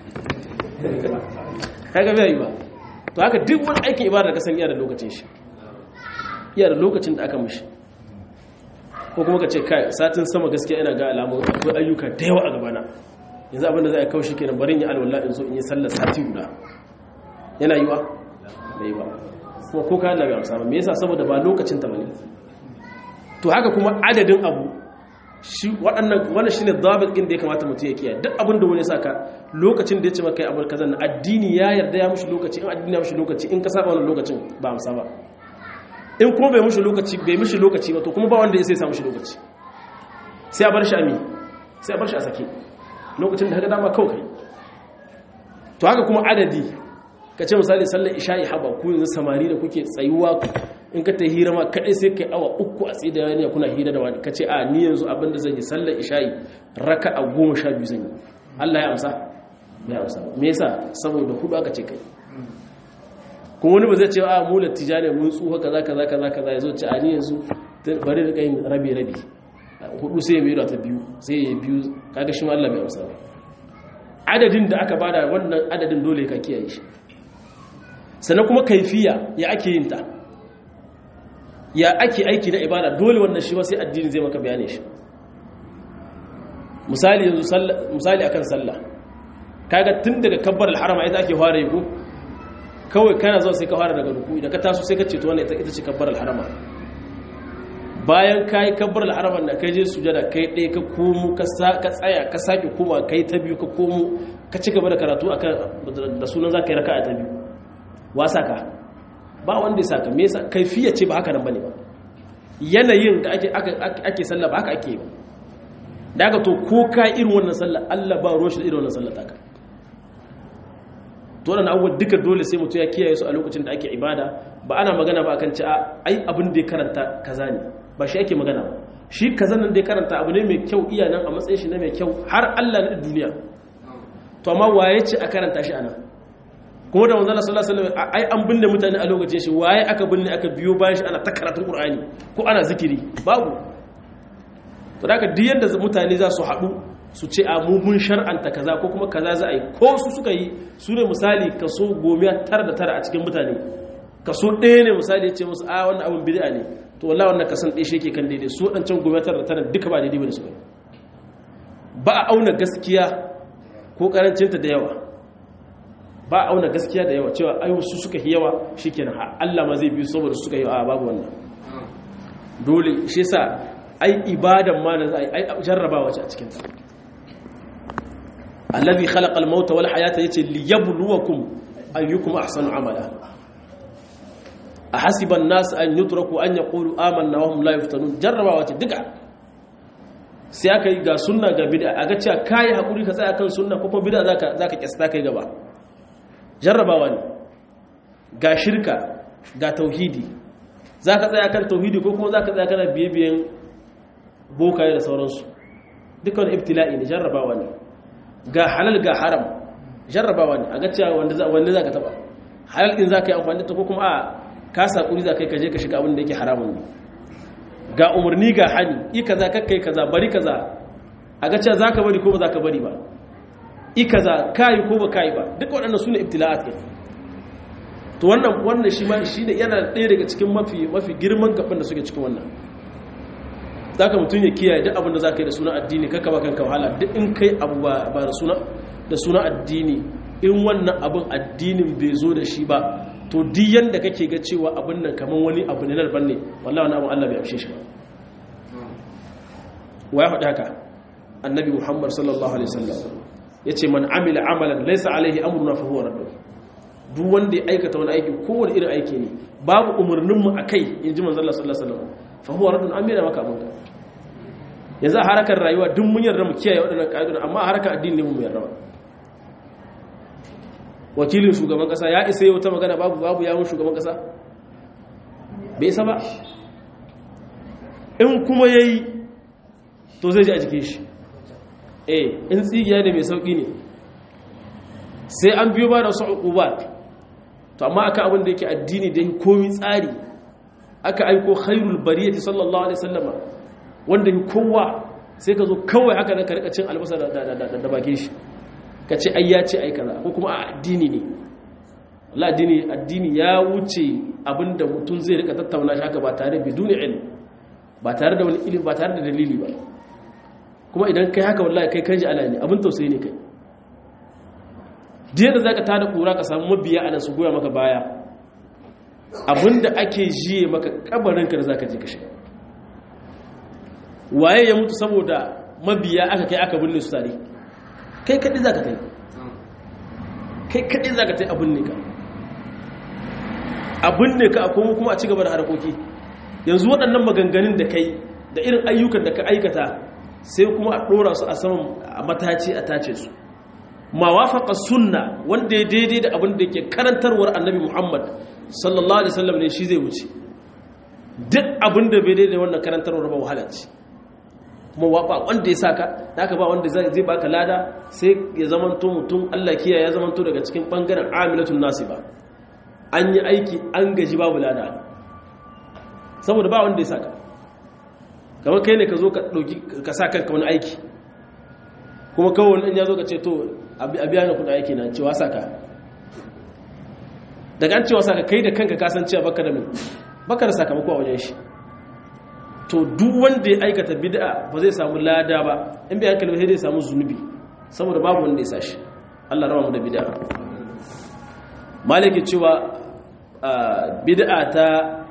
kaga bai yi ba to haka duk wani aikin ibada ka san iya da lokacin shi iya da lokacin da aka mishi ko kuma ka ce kai satin sama gaskiya ina ga alamun akwai ayyuka da yawa a gabana yanzu abinda za a kawo shi kenan barin yi alwala in zo in yi sallar sati guda yana yiwa bai ba kuma ko kayan da bai amsa ba me yasa saboda ba lokacin ta bane to haka kuma adadin abu shi waɗannan wannan shine dabit din da ya kamata mutum ya kiyaye duk abin da wani ya saka lokacin da ya ce maka kai abin kaza addini ya yarda ya mushi lokaci in addini ya mushi lokaci in ka saba wannan lokacin ba amsa ba in kuma bai mushi lokaci bai mushi lokaci ba to kuma ba wanda ya sai sa mushi lokaci sai a bar shi ami sai a bar shi a sake lokacin da ka dama kawai to haka kuma adadi ka ce misali sallar isha'i haba ku yanzu samari da kuke tsayuwa in ka ta hira ma kaɗai sai kai awa uku a tsaye da wani kuna hira da wani ka ce a ni yanzu abin da zan yi sallar isha'i raka a goma sha biyu zan yi allah ya amsa ya amsa me yasa saboda hudu aka ce kai kuma wani ba zai ce a mu lattija ne mun tsuha kaza kaza kaza kaza ya zo ce a ni yanzu bari da kai rabi rabi hudu sai ya mai ta biyu sai ya biyu kaga shi ma allah bai amsa adadin da aka bada wannan adadin dole ka kiyaye shi sannan kuma kaifiya ya ake yin ta ya ake aiki na ibada dole wannan shi sai addini zai maka bayane shi misali yanzu misali akan sallah kaga tun daga kabbar al-harama ita ake fara yi ko kawai kana zuwa sai ka fara daga ruku idan ka taso sai ka ce to wannan ita ce kabbar al-harama bayan kai kabbar al-harama da kai je sujada kai ɗaya ka komo ka tsaya ka sake koma kai ta biyu ka komo ka ci gaba da karatu akan da sunan zaka yi raka'a ta biyu wasa ka ba wanda ya saka me yasa kaifiya ce ba haka nan bane ba yanayin da ake ake sallah ba haka ake ba daga to ko ka irin wannan sallah Allah ba ruwan shi da irin wannan sallah taka to wannan abubuwa duka dole sai mutum ya kiyaye su a lokacin da ake ibada ba ana magana ba akan ci a ai abin da ya karanta kaza ne ba shi ake magana ba shi kaza nan da ya karanta abu ne mai kyau iya nan a matsayin shi na mai kyau har Allah na duniya to amma waye ce a karanta shi anan kuma da manzala sallallahu alaihi wasallam ai an binne mutane a lokacin shi waye aka binne aka biyo bayan shi ana ta karatun qur'ani ko ana zikiri babu to da duk yanda mutane za su haɗu su ce a mu mun shar'anta kaza ko kuma kaza za a yi ko su suka yi su ne misali kaso gomiya tara da tara a cikin mutane kaso ɗaya ne misali ya ce musu a wannan abin bid'a ne to wallahi wannan kasan ɗaya shi yake kan daidai su waɗancan gomiya tara da tara duka ba daidai bane su ba a auna gaskiya ko karancinta da yawa ba a auna gaskiya da yawa cewa ayu su suka yi yawa shikenan Allah ma zai biyu saboda suka yi a babu wannan dole shi yasa ai ibadan ma da ai jarrabawa ce a cikin ta allazi khalaqa al-mauta wal hayata yace liyabluwakum ayyukum ahsanu amala ahasiba an-nas an yutraku an yaqulu amanna wa hum la yuftanun jarrabawa ce duka sai aka yi ga sunna ga bid'a aga cewa kai hakuri ka tsaya kan sunna ko kuma bid'a zaka zaka kyasta kai gaba jarrabawa ne ga shirka ga tauhidi za ka tsaya kan tauhidi ko kuma za ka tsaya kana biye-biyen bokaye da sauransu dukkan ibtila'i ne jarrabawa ne ga halal ga haram jarrabawa ne a ga cewa wanda za ka taba halal din za ka yi amfani da ta ko kuma a kasa kuri za ka yi kaje ka shiga abin da yake haramun ne ga umarni ga hani i kaza kakkai kaza bari kaza a ga cewa za ka bari ko ba za ka bari ba ikaza kayi ko ba kayi ba duk waɗannan su ne ibtila'at ɗin to wannan wannan shi ma shi ne yana ɗaya daga cikin mafi mafi girman gaban da suke cikin wannan za ka mutum ya kiyaye duk abin da za ka yi da suna addini kaka ba kanka wahala duk in kai abu ba da suna da suna addini in wannan abin addinin bai zo da shi ba to duk yanda kake ga cewa abin nan kamar wani abu ne na daban ne wallahi wani abu Allah bai amshe shi ba wa ya faɗi haka annabi muhammad sallallahu alaihi wasallam ya ce man amila amalan laisa alaihi amruna fa huwa raddu duk wanda ya aikata wani aiki kowane irin aiki ne babu umarninmu a kai in ji manzala sallallahu alaihi wasallam fa huwa raddun an mera maka abinka yanzu a harakar rayuwa duk mun yarda mu kiyaye waɗannan ƙa'idodin amma a harakar addini ne mu yarda ba wakilin shugaban ƙasa ya isa yau ta magana babu babu yawon shugaban ƙasa bai isa ba in kuma yayi to zai ji a jikin shi eh in tsigiya ne mai sauki ne sai an biyo ba da wasu uqubat to amma aka abin da yake addini da komi tsari aka aiko khairul bariyati sallallahu alaihi wasallama wanda yi kowa sai ka zo kawai haka nan ka rika cin albasa da bakin shi ka ce ai ya ce ai kaza ko kuma a addini ne Allah addini addini ya wuce abinda mutum zai rika tattauna shi haka ba tare biduni ilm ba tare da wani ilimi ba tare da dalili ba kuma idan kai haka wallahi kai kanji ala ne abin tausayi ne kai diya da zaka tada kura ka samu mabiya ana su goya maka baya abinda ake jiye maka kabarin ka da zaka je ka shiga waye ya mutu saboda mabiya aka kai aka binne su tare kai kadai zaka kai kai kadai zaka tai abin ne ka abin ne ka kuma kuma a ci gaba da harkoki yanzu waɗannan maganganun da kai da irin ayyukan da ka aikata sai kuma a ɗora su a saman a mataci a tace su ma wafaka sunna wanda ya daidai da abin da ke karantarwar annabi muhammad sallallahu alaihi wasallam ne shi zai wuce duk abin da bai daidai wannan karantarwar ba wahala ce kuma ba wanda ya saka haka ba wanda zai baka lada sai ya zamanto mutum Allah kiyaye ya zamanto daga cikin bangaren amilatun nasiba an yi aiki an gaji babu lada saboda ba wanda ya saka kamar kai ne ka zo ka ɗauki ka sa kanka wani aiki kuma kawai wani ya zo ka ce to a biya na kudin aiki na cewa saka daga an cewa saka kai da kanka kasancewa baka da mai baka da sakamako a wajen shi to duk wanda ya aikata bid'a ba zai samu lada ba in bai hankali sai zai samu zunubi saboda babu wanda ya sashi Allah rawa mu da bid'a maliki cewa bid'a ta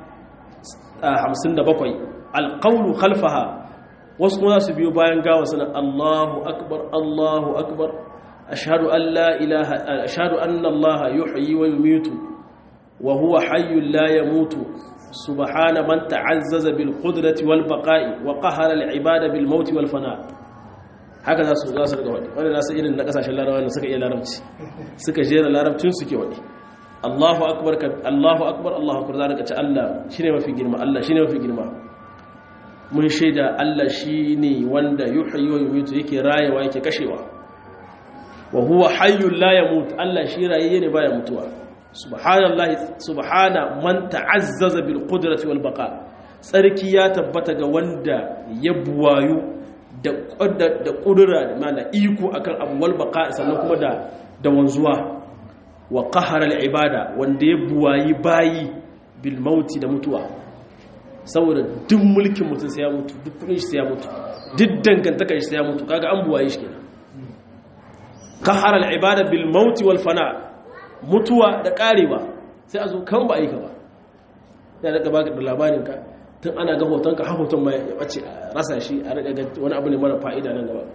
57 alqawlu khalfaha wasu kuma su biyo bayan gawa suna Allahu akbar Allahu akbar ashhadu an la ilaha ashhadu anna Allah yuhyi wa yumitu wa huwa hayyun la yamutu subhana man ta'azzaza bil qudrati wal baqa'i wa qahara al ibada bil mauti wal fana haka za su za su daga wadi wanda nasu irin na kasashen larabawa da suka iya larabci suka jera larabcin suke wadi Allahu akbar Allahu akbar Allahu akbar za ka ci Allah shine mafi girma Allah shine mafi girma mun shaida Allah shine wanda yuhyi wa yumiitu yake rayewa yake kashewa wa huwa hayyul la yamut Allah shi rayayye ne baya mutuwa subhanallahi subhana man ta'azzaza bil qudrati wal baqa tsarki ya tabbata ga wanda ya buwayu da da kudura da mana iko akan abu wal baqa sannan kuma da da wanzuwa wa qahara al ibada wanda ya buwayi bayi bil mauti da mutuwa saboda duk mulkin mutum sai ya mutu duk kudin shi sai ya mutu duk dangantakar shi sai ya mutu kaga an buwaye shi kenan qahara al ibada bil mauti wal fana mutuwa da karewa sai a zo kan ba aika ba ya daga baka da labarin ka tun ana ga hotonka har hoton ma ya bace rasa shi a daga wani abu ne mara fa'ida nan gaba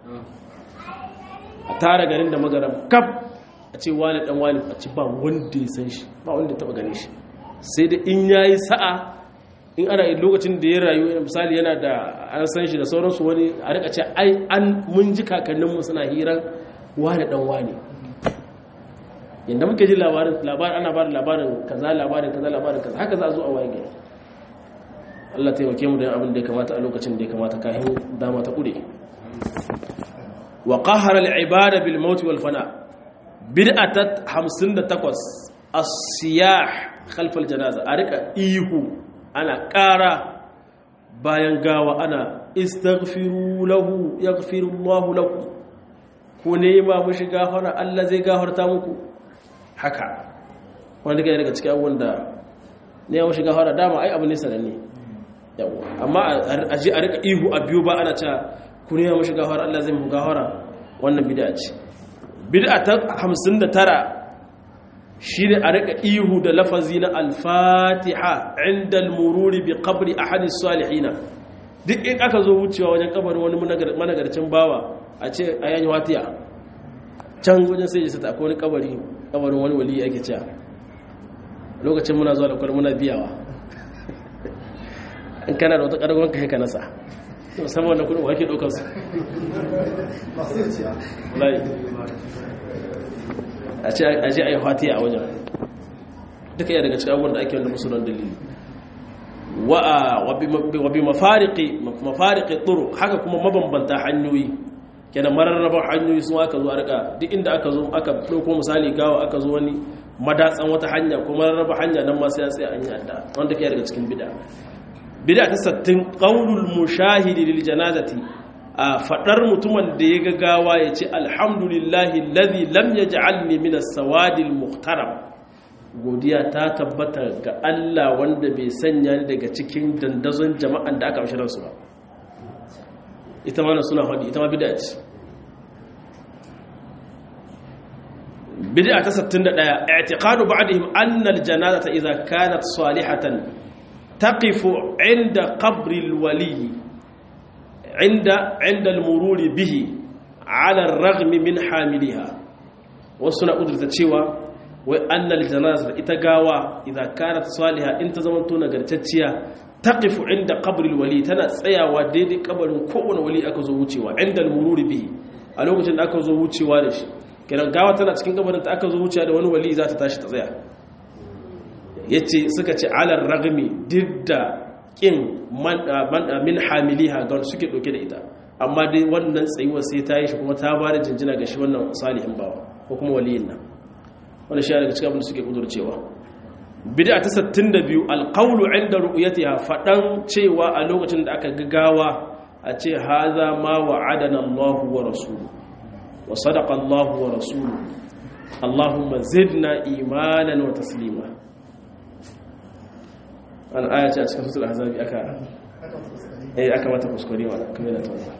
a tara garin da magaram kaf a ce wani dan wani a ce ba wanda ya san shi ba wanda ya taba gane shi sai da in yayi sa'a in ana lokacin da ya rayu misali yana da an san shi da sauransu wani a rika ce ai an mun ji kakanninmu suna hiran wani dan wani yadda muke ji labarin labarin ana ba da labarin kaza labarin kaza labarin kaza haka za a zo a waye gari Allah ta yauke mu da abin da ya kamata a lokacin da ya kamata kafin dama ta kure wa qahara al-ibada bil maut wal fana bid'atat 58 as-siyah khalf al-janaza a rika ihu ana ƙara bayan gawa ana istaghfiru lahu yaghfiru Allahu lakum ku nema mushi gafara Allah zai gafarta muku haka wanda kai daga cikin abubuwan da ne ya shiga fara dama ai abu ne sananne yawa amma a ji a rika ihu a biyu ba ana cewa ku ne ya shiga fara Allah zai mu gafara wannan bid'a ce bid'a ta 59 shine a rika ihu da lafazi na al-fatiha inda al-mururi bi qabri ahad as-salihin duk in aka zo wucewa wajen kabarin wani managarcin bawa a ce ayan watiya can wajen sai ya sata akwai wani kabari kabarin wani wali ake cewa lokacin muna zuwa da kwal muna biyawa in kana da wata ƙarfin ka ka nasa musamman wannan kudin wake ɗaukar su a ce a yi fatiya a wajen duka iya daga cikin abubuwan da ake wanda musulun dalili wa bi mafariki tsoro haka kuma mabambanta hanyoyi kenan mararraban hanyoyi sun aka zo a rika duk inda aka zo aka ɗauko misali gawa aka zo wani madatsan wata hanya ko mararraba hanya nan masu ya tsaye an yi adda wanda ke daga cikin bida bida ta sattin ƙaunul mushahidi lil janazati a faɗar mutumin da ya ga gawa ya ce alhamdulillahi ladhi lam yaj'alni min as-sawadi al-muhtaram godiya ta tabbata ga Allah wanda bai sanya ni daga cikin dandazon jama'an da aka amshirar su ba ita ma suna faɗi ita ma bid'a ce bid'a ta 61 i'tiqadu ba'dihim anna al-janazata idha kanat salihatan taqifu 'inda qabri al-wali 'inda 'inda al-mururi bihi 'ala ar-raghmi min hamiliha wasu na udurta cewa wai annal janaza ita gawa idan kanat salihah in ta zama to nagartacciya taqifu inda qabril wali tana tsayawa daidai kabarin kowane wali aka zo wucewa inda al-mururi bihi a lokacin da aka zo wucewa da shi kiran gawa tana cikin kabarin ta aka zo wucewa da wani wali za ta tashi ta tsaya yace suka ce alar ragmi didda kin min hamiliha ga suke dauke da ita amma dai wannan tsayuwar sai ta yi shi kuma ta bada jinjina ga shi wannan salihin bawa ko kuma waliyin nan wanda shi daga cikin abin da suke kudurcewa bid'a ta 62 alqawlu 'inda ru'yatiha fadan cewa a lokacin da aka gagawa a ce haza ma wa'adana Allahu wa rasuluhu wa sadaqa Allahu wa rasuluhu Allahumma zidna imanan wa taslima an aya ce a cikin suratul ahzab aka eh aka mata kuskure wa kamar da tawa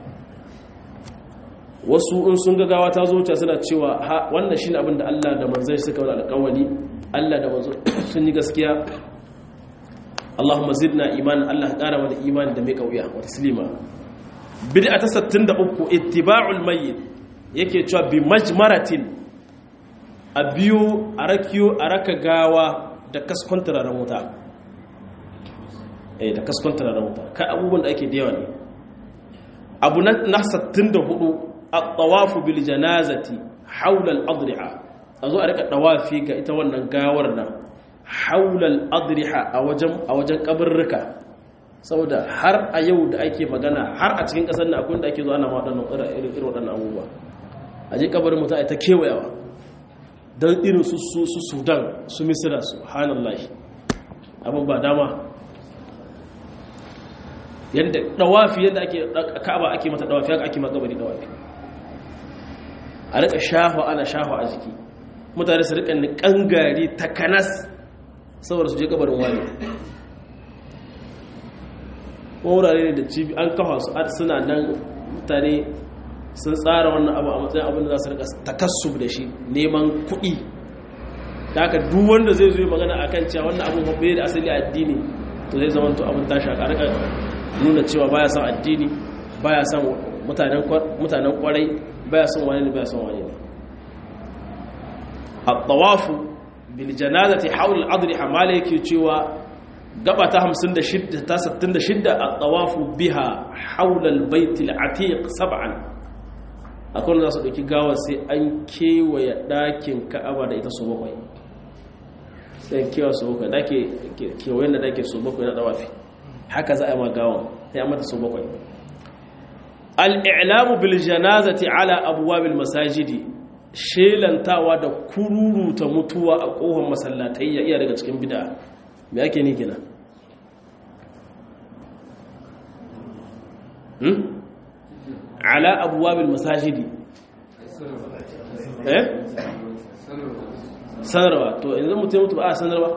wasu in sun gagawa ta zo ta suna cewa wannan shine abin da Allah da manzon suka wani alƙawari Allah da manzon sun yi gaskiya Allahumma zidna imanan Allah ƙara mana imani da mai kauya wa taslima bid'a ta 63 ittiba'ul mayyit yake cewa bi majmaratin a biyo a rakiyo a raka gawa da kaskon turaren wuta eh da kaskon turaren wuta kai abubuwan da ake da yawa ne abu na 64 at-tawafu bil janazati hawla al-adriha azo a rika tawafi ga ita wannan gawar nan hawla al-adriha a wajen a wajen kaburruka saboda har a yau da ake magana har a cikin kasar nan akwai da ake zo ana waɗannan irin irin waɗannan abubuwa a je kabarin mutum a ta kewayawa don irin su su sudan su misira su hanallahi abin ba dama yadda dawafi yadda ake ka'aba ake mata dawafi haka ake makabari dawafi a rika shafa ana shafa a jiki mutane su rika nikan gari takanas saboda su je kabarin wani wurare ne da cibi an kafa su suna nan mutane sun tsara wannan abu a matsayin abin da za su rika takassub da shi neman kuɗi da haka duk wanda zai zo magana akan cewa wannan abin babbe da asali addini to zai zama to abin tashi a rika nuna cewa baya son addini baya son mutanen mutanen kwarai baya son wani ne baya son wani ne at-tawafu bil janazati hawl al-adriha mala yake cewa gaba ta 56 ta 66 at-tawafu biha hawl al-bayt al-atiq sab'an akwai wanda za su ɗauki gawar sai an kewaye ɗakin ka'aba da ita su bakwai sai kewa su bakwai ɗake kewayen da ɗake su bakwai na ɗawafi haka za a yi ma gawar sai an mata su bakwai al'ilamu bil janazati ala abuwa bil masajidi shelantawa da kururuta mutuwa a ƙohon masallatai ya iya daga cikin bida me ake ni gina ala abuwabil masajidi eh sanarwa to yanzu mutum mutu ba a sanarwa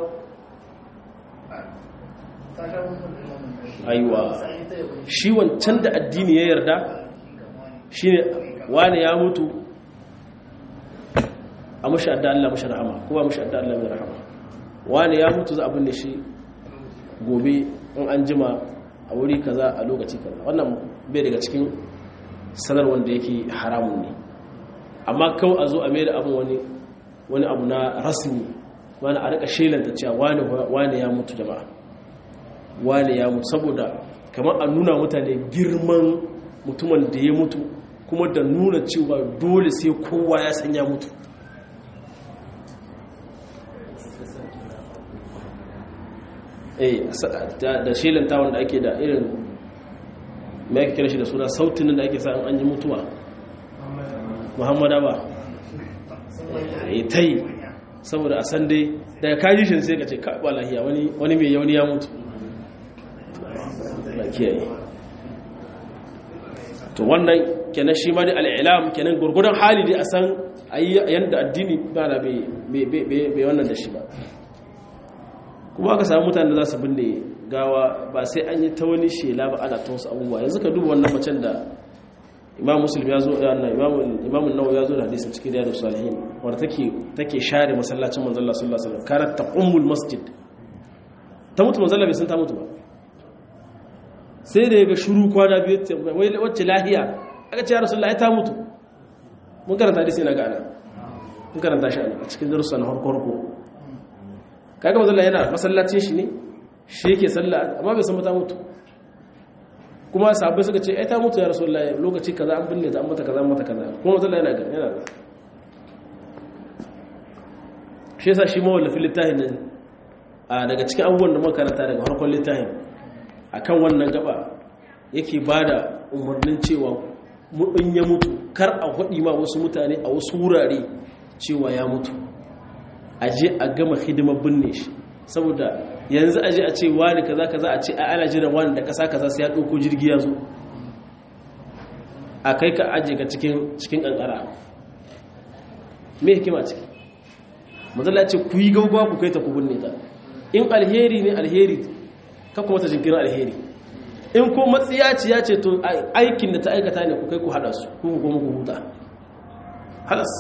aiwa shi wancan da addini ya yarda shi ne wane ya mutu a mashi adda Allah mashi rahama ko ba mashi adda Allah mai rahama wane ya mutu za abin da shi gobe in an jima a wuri kaza a lokaci kaza wannan bai daga cikin sanar wanda yake haramun ne amma kawai a zo a mai da abin wani wani abu na rasmi wani a rika shelanta cewa wane ya mutu jama'a wane ya mutu saboda kamar a nuna mutane girman mutumin da ya mutu kuma da nuna cewa dole sai kowa ya san ya mutu eh da shelanta wanda ake da irin mai ake kira shi da suna sautin da ake sa an yi mutuwa muhammada ba ya ta yi saboda a san dai daga kaji shi sai ka ce kaɓa lahiya wani mai yauni ya mutu na kiyaye to wannan kenan shi ma da al'ilam kenan gurgudan hali dai a san yadda addini ba na bai wannan da shi ba kuma aka samu mutane da za su binne gawa ba sai an yi ta wani shela ba ana ta wasu abubuwa yanzu ka duba wannan macen da imam muslim ya zo yana imam nawa ya zo da hadisin cikin riyadu salihin wadda take take share masallacin manzon Allah sallallahu alaihi wasallam kanat taqumul masjid ta mutu manzon Allah bai san ta mutu ba sai da yaga shiru kwana biyu wai wacce lahiya aka ce ya rasulullahi ta mutu mun karanta hadisi na ga ana mun karanta shi a cikin darussa na harko harko kaga manzon Allah yana masallacin shi ne shi yake sallah amma bai san ta mutu kuma sahabbai suka ce ai ta mutu ya rasulullahi lokaci kaza an binne ta an mata kaza an mata kaza kuma manzon yana ga yana ga shi yasa shi mawallafin littafin nan a daga cikin abubuwan da muka karanta daga farkon littafin akan wannan gaba yake bada umarnin cewa in ya mutu kar a hudi ma wasu mutane a wasu wurare cewa ya mutu aje a gama hidimar binne shi saboda yanzu aje a ce wani kaza kaza a ce a ana jiran wani da kasa kaza sai ya dauko jirgi ya zo a kai ka aje ka cikin cikin kankara me hikima ciki mazalla ce ku yi gaugawa ku kai ta ku binne ta in alheri ne alheri ka kuma ta jinkirin alheri in ko matsiyaci ya ce to aikin da ta aikata ne ku kai ku hada su ku kuma ku huta halas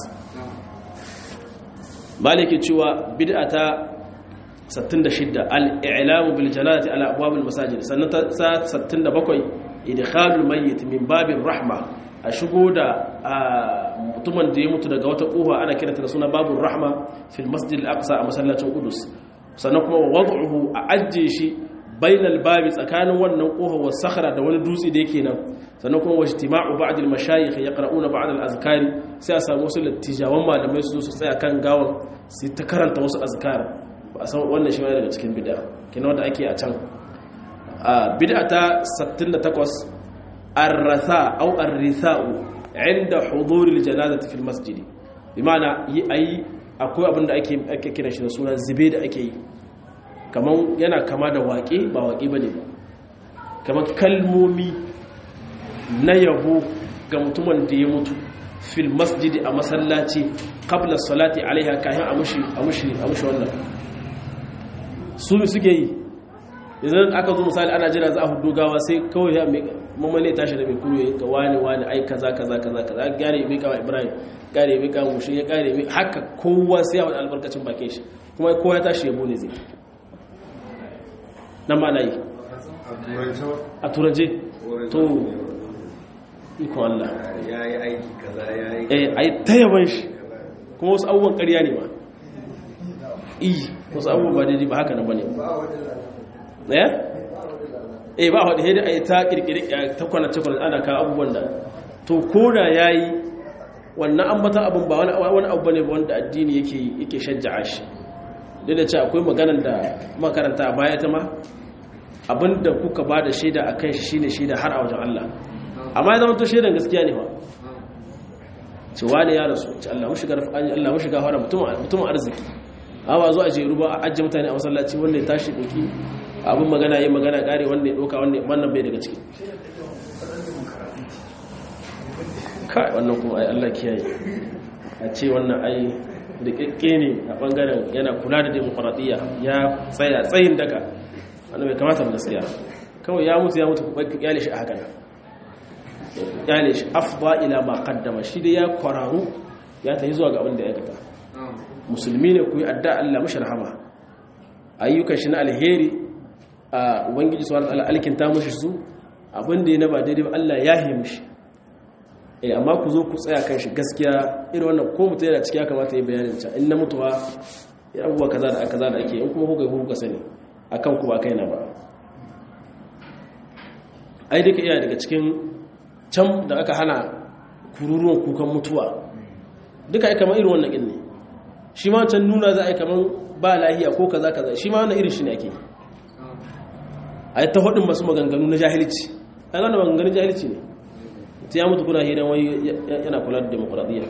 maliki cewa bid'a ta 66 al-i'lamu bil janazati ala abwab al-masajid sannan ta 67 idkhalul mayyit min babir rahma a shigo da mutumin da ya mutu daga wata kofa ana kiranta da suna babur rahma fil masjid al-aqsa a masallacin qudus sannan kuma wad'uhu a ajje shi bainal babi tsakanin wannan kofa wa sakhra da wani dutse da yake nan sannan kuma wa ijtima'u ba'd al-mashayikh yaqra'una ba'd al-azkari sai a samu wasu lattijawan malamai su zo su tsaya kan gawan su ta karanta wasu azkar ba a san wannan shi daga cikin bid'a kina wanda ake a can bid'a ta 68 ar-ratha aw ar-ritha'u 'inda hudur al-janazati fil masjid bima'ana yi ayi akwai abin da ake ake kira shi da suna zube da ake yi kaman yana kama da waƙe ba waƙe bane ba kaman kalmomi na yabo ga mutumin da ya mutu fil masjidi a masallaci qabla salati alaiha kayan a mushi a mushi a mushi wannan su ne suke yi idan aka zo misali ana jira za a hudu gawa sai kawai ya mamale tashi da mai kuro ya ga wani wani ai kaza kaza kaza kaza gare mai kawo ibrahim gare mai kawo mushi ya gare mai haka kowa sai ya wani albarkacin bakin shi kuma kowa ya tashi ya bone zai nan ma na yi a turance to ikon Allah ya yi aiki kaza ya yi eh ai ta yaban shi kuma wasu abubuwan ƙarya ne ba iyi wasu abubuwan ba daidai ba haka nan bane eh eh ba wadda hedi ai ta kirkiri ta kwana ta kwana ana ka abubuwan da to koda yayi wannan ambata abun ba wani wani abu bane wanda addini yake yake shajja'a shi duk da cewa akwai maganar da makaranta a baya ta ma abinda kuka ba da shaida akan shi shine shaida har a wajen Allah amma ya zama to shaidan gaskiya ne ba ce wani ya rasu ce Allah mushiga Allah mushiga fara mutumin arziki amma zo a jeru ba a ajiye mutane a masallaci wanda ya tashi doki abin magana yi magana kare wanda ya doka wannan bai daga ciki kai wannan kuma ai Allah kiyaye a ce wannan ai rikakke ne a bangaren yana kula da demokradiyya ya tsaya tsayin daga wannan bai kamata ba gaskiya kawai ya mutu ya mutu ku kyale shi a haka nan kyale shi afba ila ma qaddama shi da ya kwararu ya tafi zuwa ga abin da ya aikata musulmi ne ku yi adda Allah mashi rahama ayyukan shi na alheri a ubangiji subhanahu wataala alkinta mushi su abin da ya na ba daidai ba Allah ya yi mushi eh amma ku zo ku tsaya kan shi gaskiya irin wannan ko mutum yana ciki ya kamata ya bayanin ta in na mutuwa ya abubuwa kaza da kaza da ake in kuma kuka yi kuka sani akan ku ba kai na ba ai duka iya daga cikin can da aka hana kururuwan kukan mutuwa duka ai kamar irin wannan din ne shi ma can nuna za a yi kamar ba lahiya ko kaza kaza shi ma wannan irin shi ne ake ai ta hudun masu maganganu na jahilci ai wannan maganganun jahilci ne ta ya mutu kuna hidan wai yana kula da demokradiyya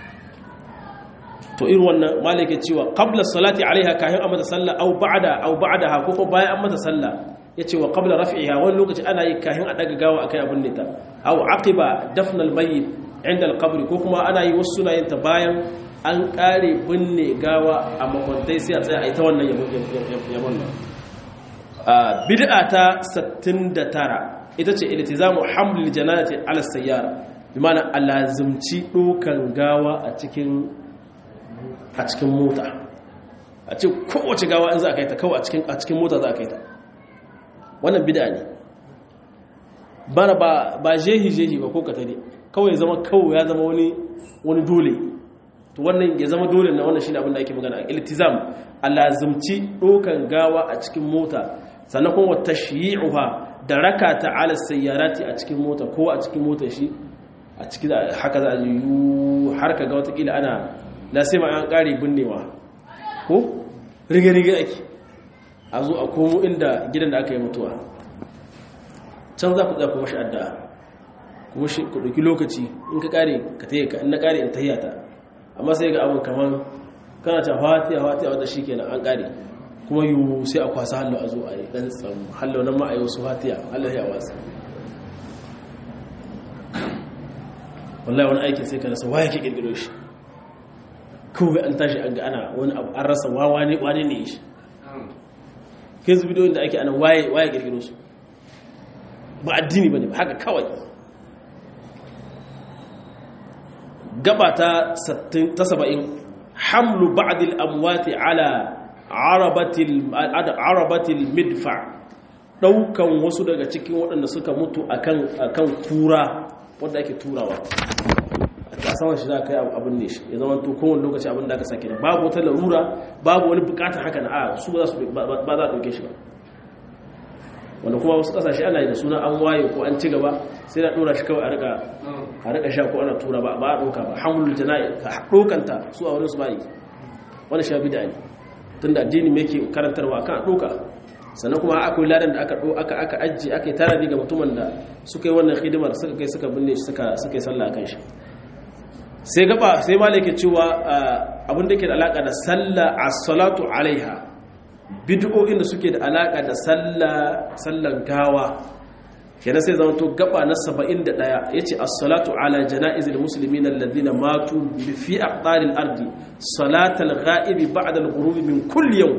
to irin wannan malaka cewa qabla salati alaiha kahin a mata sallah au ba'da au ba'daha ko ko bayan an mata sallah yace wa qabla raf'iha wani lokaci ana yi kahin a daga gawa akai abin ne ta au aqiba dafn al-mayyit inda al-qabr ko kuma ana yi wasu suna yin ta bayan an kare binne gawa a makwantai sai a tsaya a ita wannan yabon nan bid'a ta 69 ita ce iltizamu hamlil janazati ala sayyara bi ma'ana alazimci dokan gawa a cikin a cikin mota a ce kowace gawa in za a kai ta kawai a cikin mota za a kai ta wannan bida ne bana ba jehi-jehi ba ko katare kawai ya zama kawai ya zama wani dole to wannan ya zama dole na wannan shi ne abinda ake magana iltizam alazimci dokan gawa a cikin mota sannan kuma wata shi'i'uha da raka ta ala sayyarati a cikin mota ko a cikin mota shi a cikin haka za a yi har ka ga watakila ana na sai ma an ƙari binnewa ko rige-rige ake a zo a komo inda gidan da aka yi mutuwa can za ku kuma shi adda kuma shi ku ɗauki lokaci in ka ƙare ka taye ka in na ƙare in tahiya ta amma sai ga abin kamar kana ta fatiya fatiya wata shi kenan an ƙare kuma yi sai a kwasa hallo a zo a yi ɗan tsamu hallo nan ma a yi wasu fatiya hallo ya wasu wallahi wani aikin sai ka rasa waya ke ƙirƙiro shi kawai an tashi an ga ana wani abu an rasa wawa ne wane ne shi kai su bidiyoyin da ake ana waye waye girgiro su ba addini ba ne ba haka kawai gaba ta saba'in hamlu ba'dil amwati ala arabatil midfa daukan wasu daga cikin waɗanda suka mutu akan kura wadda ake turawa a saman shi za ka yi abin ne shi ya zama to kowane lokaci abin da aka sake da babu wata larura babu wani bukatar haka na a su ba za a ɗauke shi ba wanda kuma wasu ƙasashe ana yi da suna an waye ko an ci gaba sai da ɗora shi kawai a rika sha ko ana tura ba ba a ɗauka ba hamlul jana'i ka ɗaukanta su a wurin su bayi wani sha bida ne tun da addini mai ke karantarwa kan ɗauka sannan kuma akwai ladan da aka aka aka ajiye aka yi tarihi ga mutumin da suka yi wannan hidimar suka kai suka binne shi suka suka yi sallah kan shi sai gaba sai malaka cewa abin da ke da alaka da sallah as-salatu alaiha bid'o'in da suke da alaka da sallah sallan gawa kenan sai zama to gaba na 71 yace as-salatu ala janaizil muslimin alladhina matu fi aqtaril ardi salatal ghaib ba'da al-ghurub min kulli yawm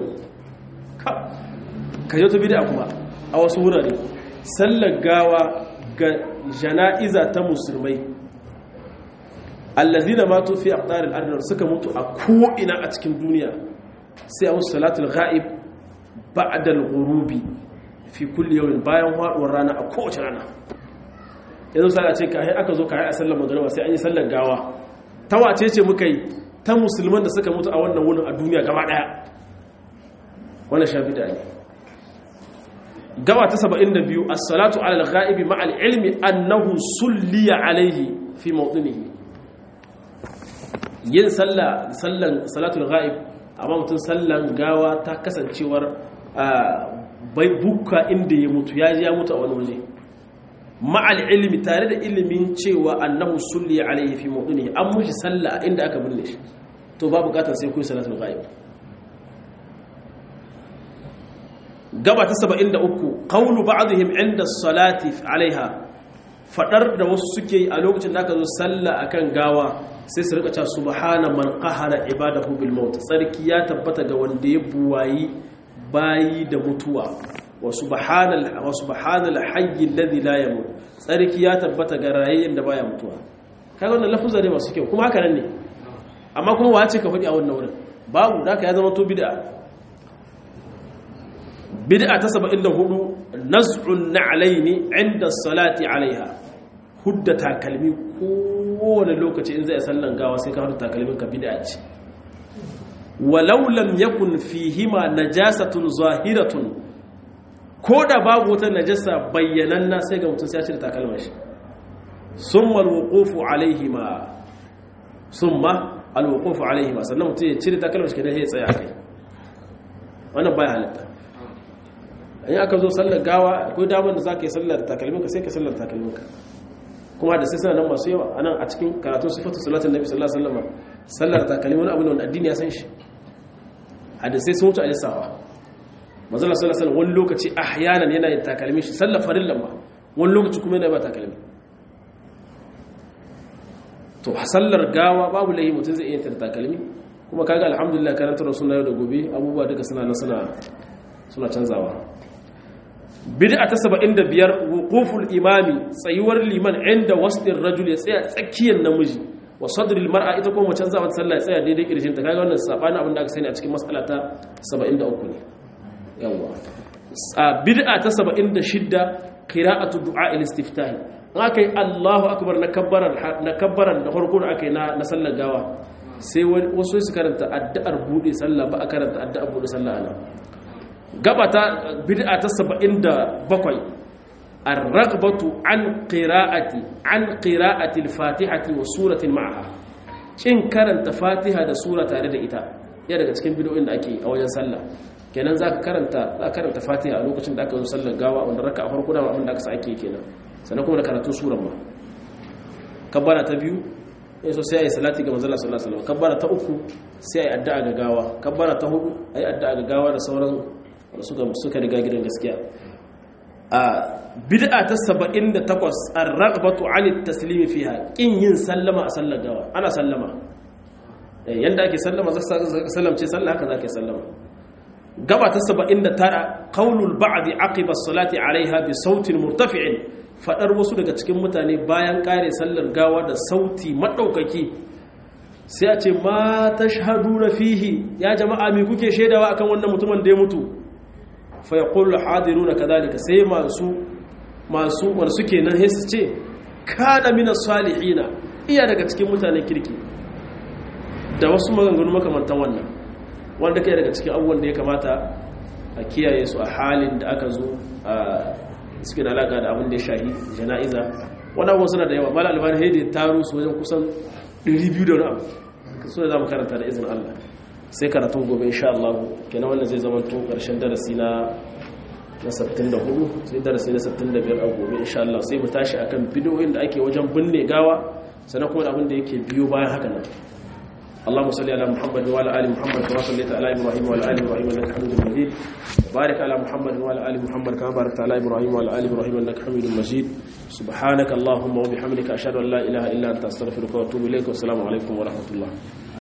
ka je to bid'a kuma a wasu wurare sallar gawa ga janaiza ta musulmai allazina matu fi aqtaril ardi suka mutu a ko ina a cikin duniya sai a wasu salatul ghaib ba'da al-ghurubi fi kulli yawmin bayan haduwar rana a kowace rana yanzu sai a ce kai aka zo kai a sallar magriba sai an yi sallar gawa ta wace ce muka yi ta musulman da suka mutu a wannan wurin a duniya gaba daya wannan shafi da ne gaba ta 72 as-salatu ala al-ghaibi ma'a al-ilmi annahu sulliya alayhi fi mawdinihi yin sallah sallan salatul ghaib amma mutum sallan gawa ta kasancewar bai bukka inda ya mutu ya ji ya mutu a wani waje ma'al ilmi tare da ilimin cewa annahu sulli alaihi fi mawdini an mushi sallah inda aka binne shi to ba bukatar sai ku salatul ghaib gaba ta 73 qawlu ba'dihim inda salati alaiha fadar da wasu suke a lokacin da aka zo sallah akan gawa sai su rika cewa subhana man qahara ibadahu bil maut sarki ya tabbata ga wanda ya buwayi bayi da mutuwa wa subhanal wa subhanal hayy alladhi la yamut sarki ya tabbata ga rayayyen da baya mutuwa kaga wannan lafuzza ne masu kyau kuma haka nan ne amma kuma wace ka faɗi a wannan wurin babu da ya zama to bid'a bid'a ta 74 naz'un na'alaini 'inda salati 'alayha hudda takalmi kowane lokaci in zai sallan gawa sai ka hudda takalmin ka bid'a ce walau lam yakun fihima najasatun zahiratun ko da babu wata najasa bayyananna sai ga mutum sai ya cire takalmar shi summa alwuqufu alaihima summa alwuqufu alaihima sannan mutum ya cire takalmar shi kenan ya tsaya kai wannan baya halitta in aka zo sallar gawa akwai damar da zaka yi sallar takalminka sai ka sallar takalminka kuma da sai suna nan masu yawa anan a cikin karatun sifatu salatin nabi sallallahu alaihi wasallam sallar takalmi wani abu ne wanda addini ya san shi hadisai sun wuce a lissawa manzo sallallahu alaihi wasallam wani lokaci ahyanan yana yin takalmi shi sallar farillan ma wani lokaci kuma yana ba takalmi to sallar gawa babu lahi mutum zai iya yin takalmi kuma kaga alhamdulillah karantar sunna yau da gobe abubuwa duka suna nan suna suna canzawa bid'a ta 75 wuquful imami tsayuwar liman inda wasdir rajul ya tsaya tsakiyar namiji wa sadril mar'a ita kuma macen zaman sallah ya tsaya daidai kirjin ta kaga wannan sabani abin da aka sani a cikin mas'ala ta 73 ne yawa a bid'a ta 76 qira'atu du'a al-istiftah in aka yi Allahu akbar na kabbaran na kabbaran da farko da aka yi na sallar gawa sai wasu su karanta addu'ar bude sallah ba a karanta addu'ar bude sallah ana gaba ta bid'a ta 77 ar-raghbatu an qira'ati an qira'ati al-fatihati wa suratin ma'aha kin karanta fatiha da sura tare da ita ya daga cikin bid'o'in da ake a wajen sallah kenan zaka karanta za karanta fatiha a lokacin da aka zo sallar gawa wanda raka a farko da abin da aka sa ake kenan sannan kuma da karatun suran ma kabbara ta biyu ya so sai a yi salati ga manzala sallallahu alaihi wasallam kabbara ta uku sai a yi addu'a ga gawa kabbara ta hudu a yi addu'a ga gawa da sauran suka suka riga gidan gaskiya a bid'a ta 78 ar-raghbatu 'ani at-taslim fiha kin yin sallama a sallar gawa ana sallama yanda ake sallama zaka sallamce sallah haka zaka sallama gaba ta 79 qaulul ba'd aqiba as-salati 'alayha bi sautin murtafi'in fadar wasu daga cikin mutane bayan kare sallar gawa da sauti madaukaki sai a ce ma tashhaduna fihi ya jama'a me kuke shaidawa akan wannan mutumin da ya mutu fa yaqulu hadiruna kadhalika sai masu masu masu kenan sai su ce kana min salihina iya daga cikin mutanen kirki da wasu maganganu makamantan wannan wanda kai daga cikin abubuwan da ya kamata a kiyaye su a halin da aka zo a cikin alaka da abin da ya shahi jana'iza wani abubuwan suna da yawa mala albani haidi taro su wajen kusan 200 da wani abu su da za mu karanta da izinin allah sai karatun gobe insha Allah kenan wannan zai zama to karshen darasi na na 64 sai darasi na 65 a gobe insha Allah sai mu tashi akan bidiyoyin da ake wajen binne gawa sannan kuma da abin da yake biyo bayan haka nan اللهم صل على محمد وعلى ال محمد كما صليت على ابراهيم وعلى ال ابراهيم انك حميد مجيد بارك على محمد وعلى ال محمد كما باركت على ابراهيم وعلى ال ابراهيم انك حميد مجيد سبحانك اللهم وبحمدك اشهد ان لا اله الا انت استغفرك واتوب اليك والسلام عليكم ورحمه الله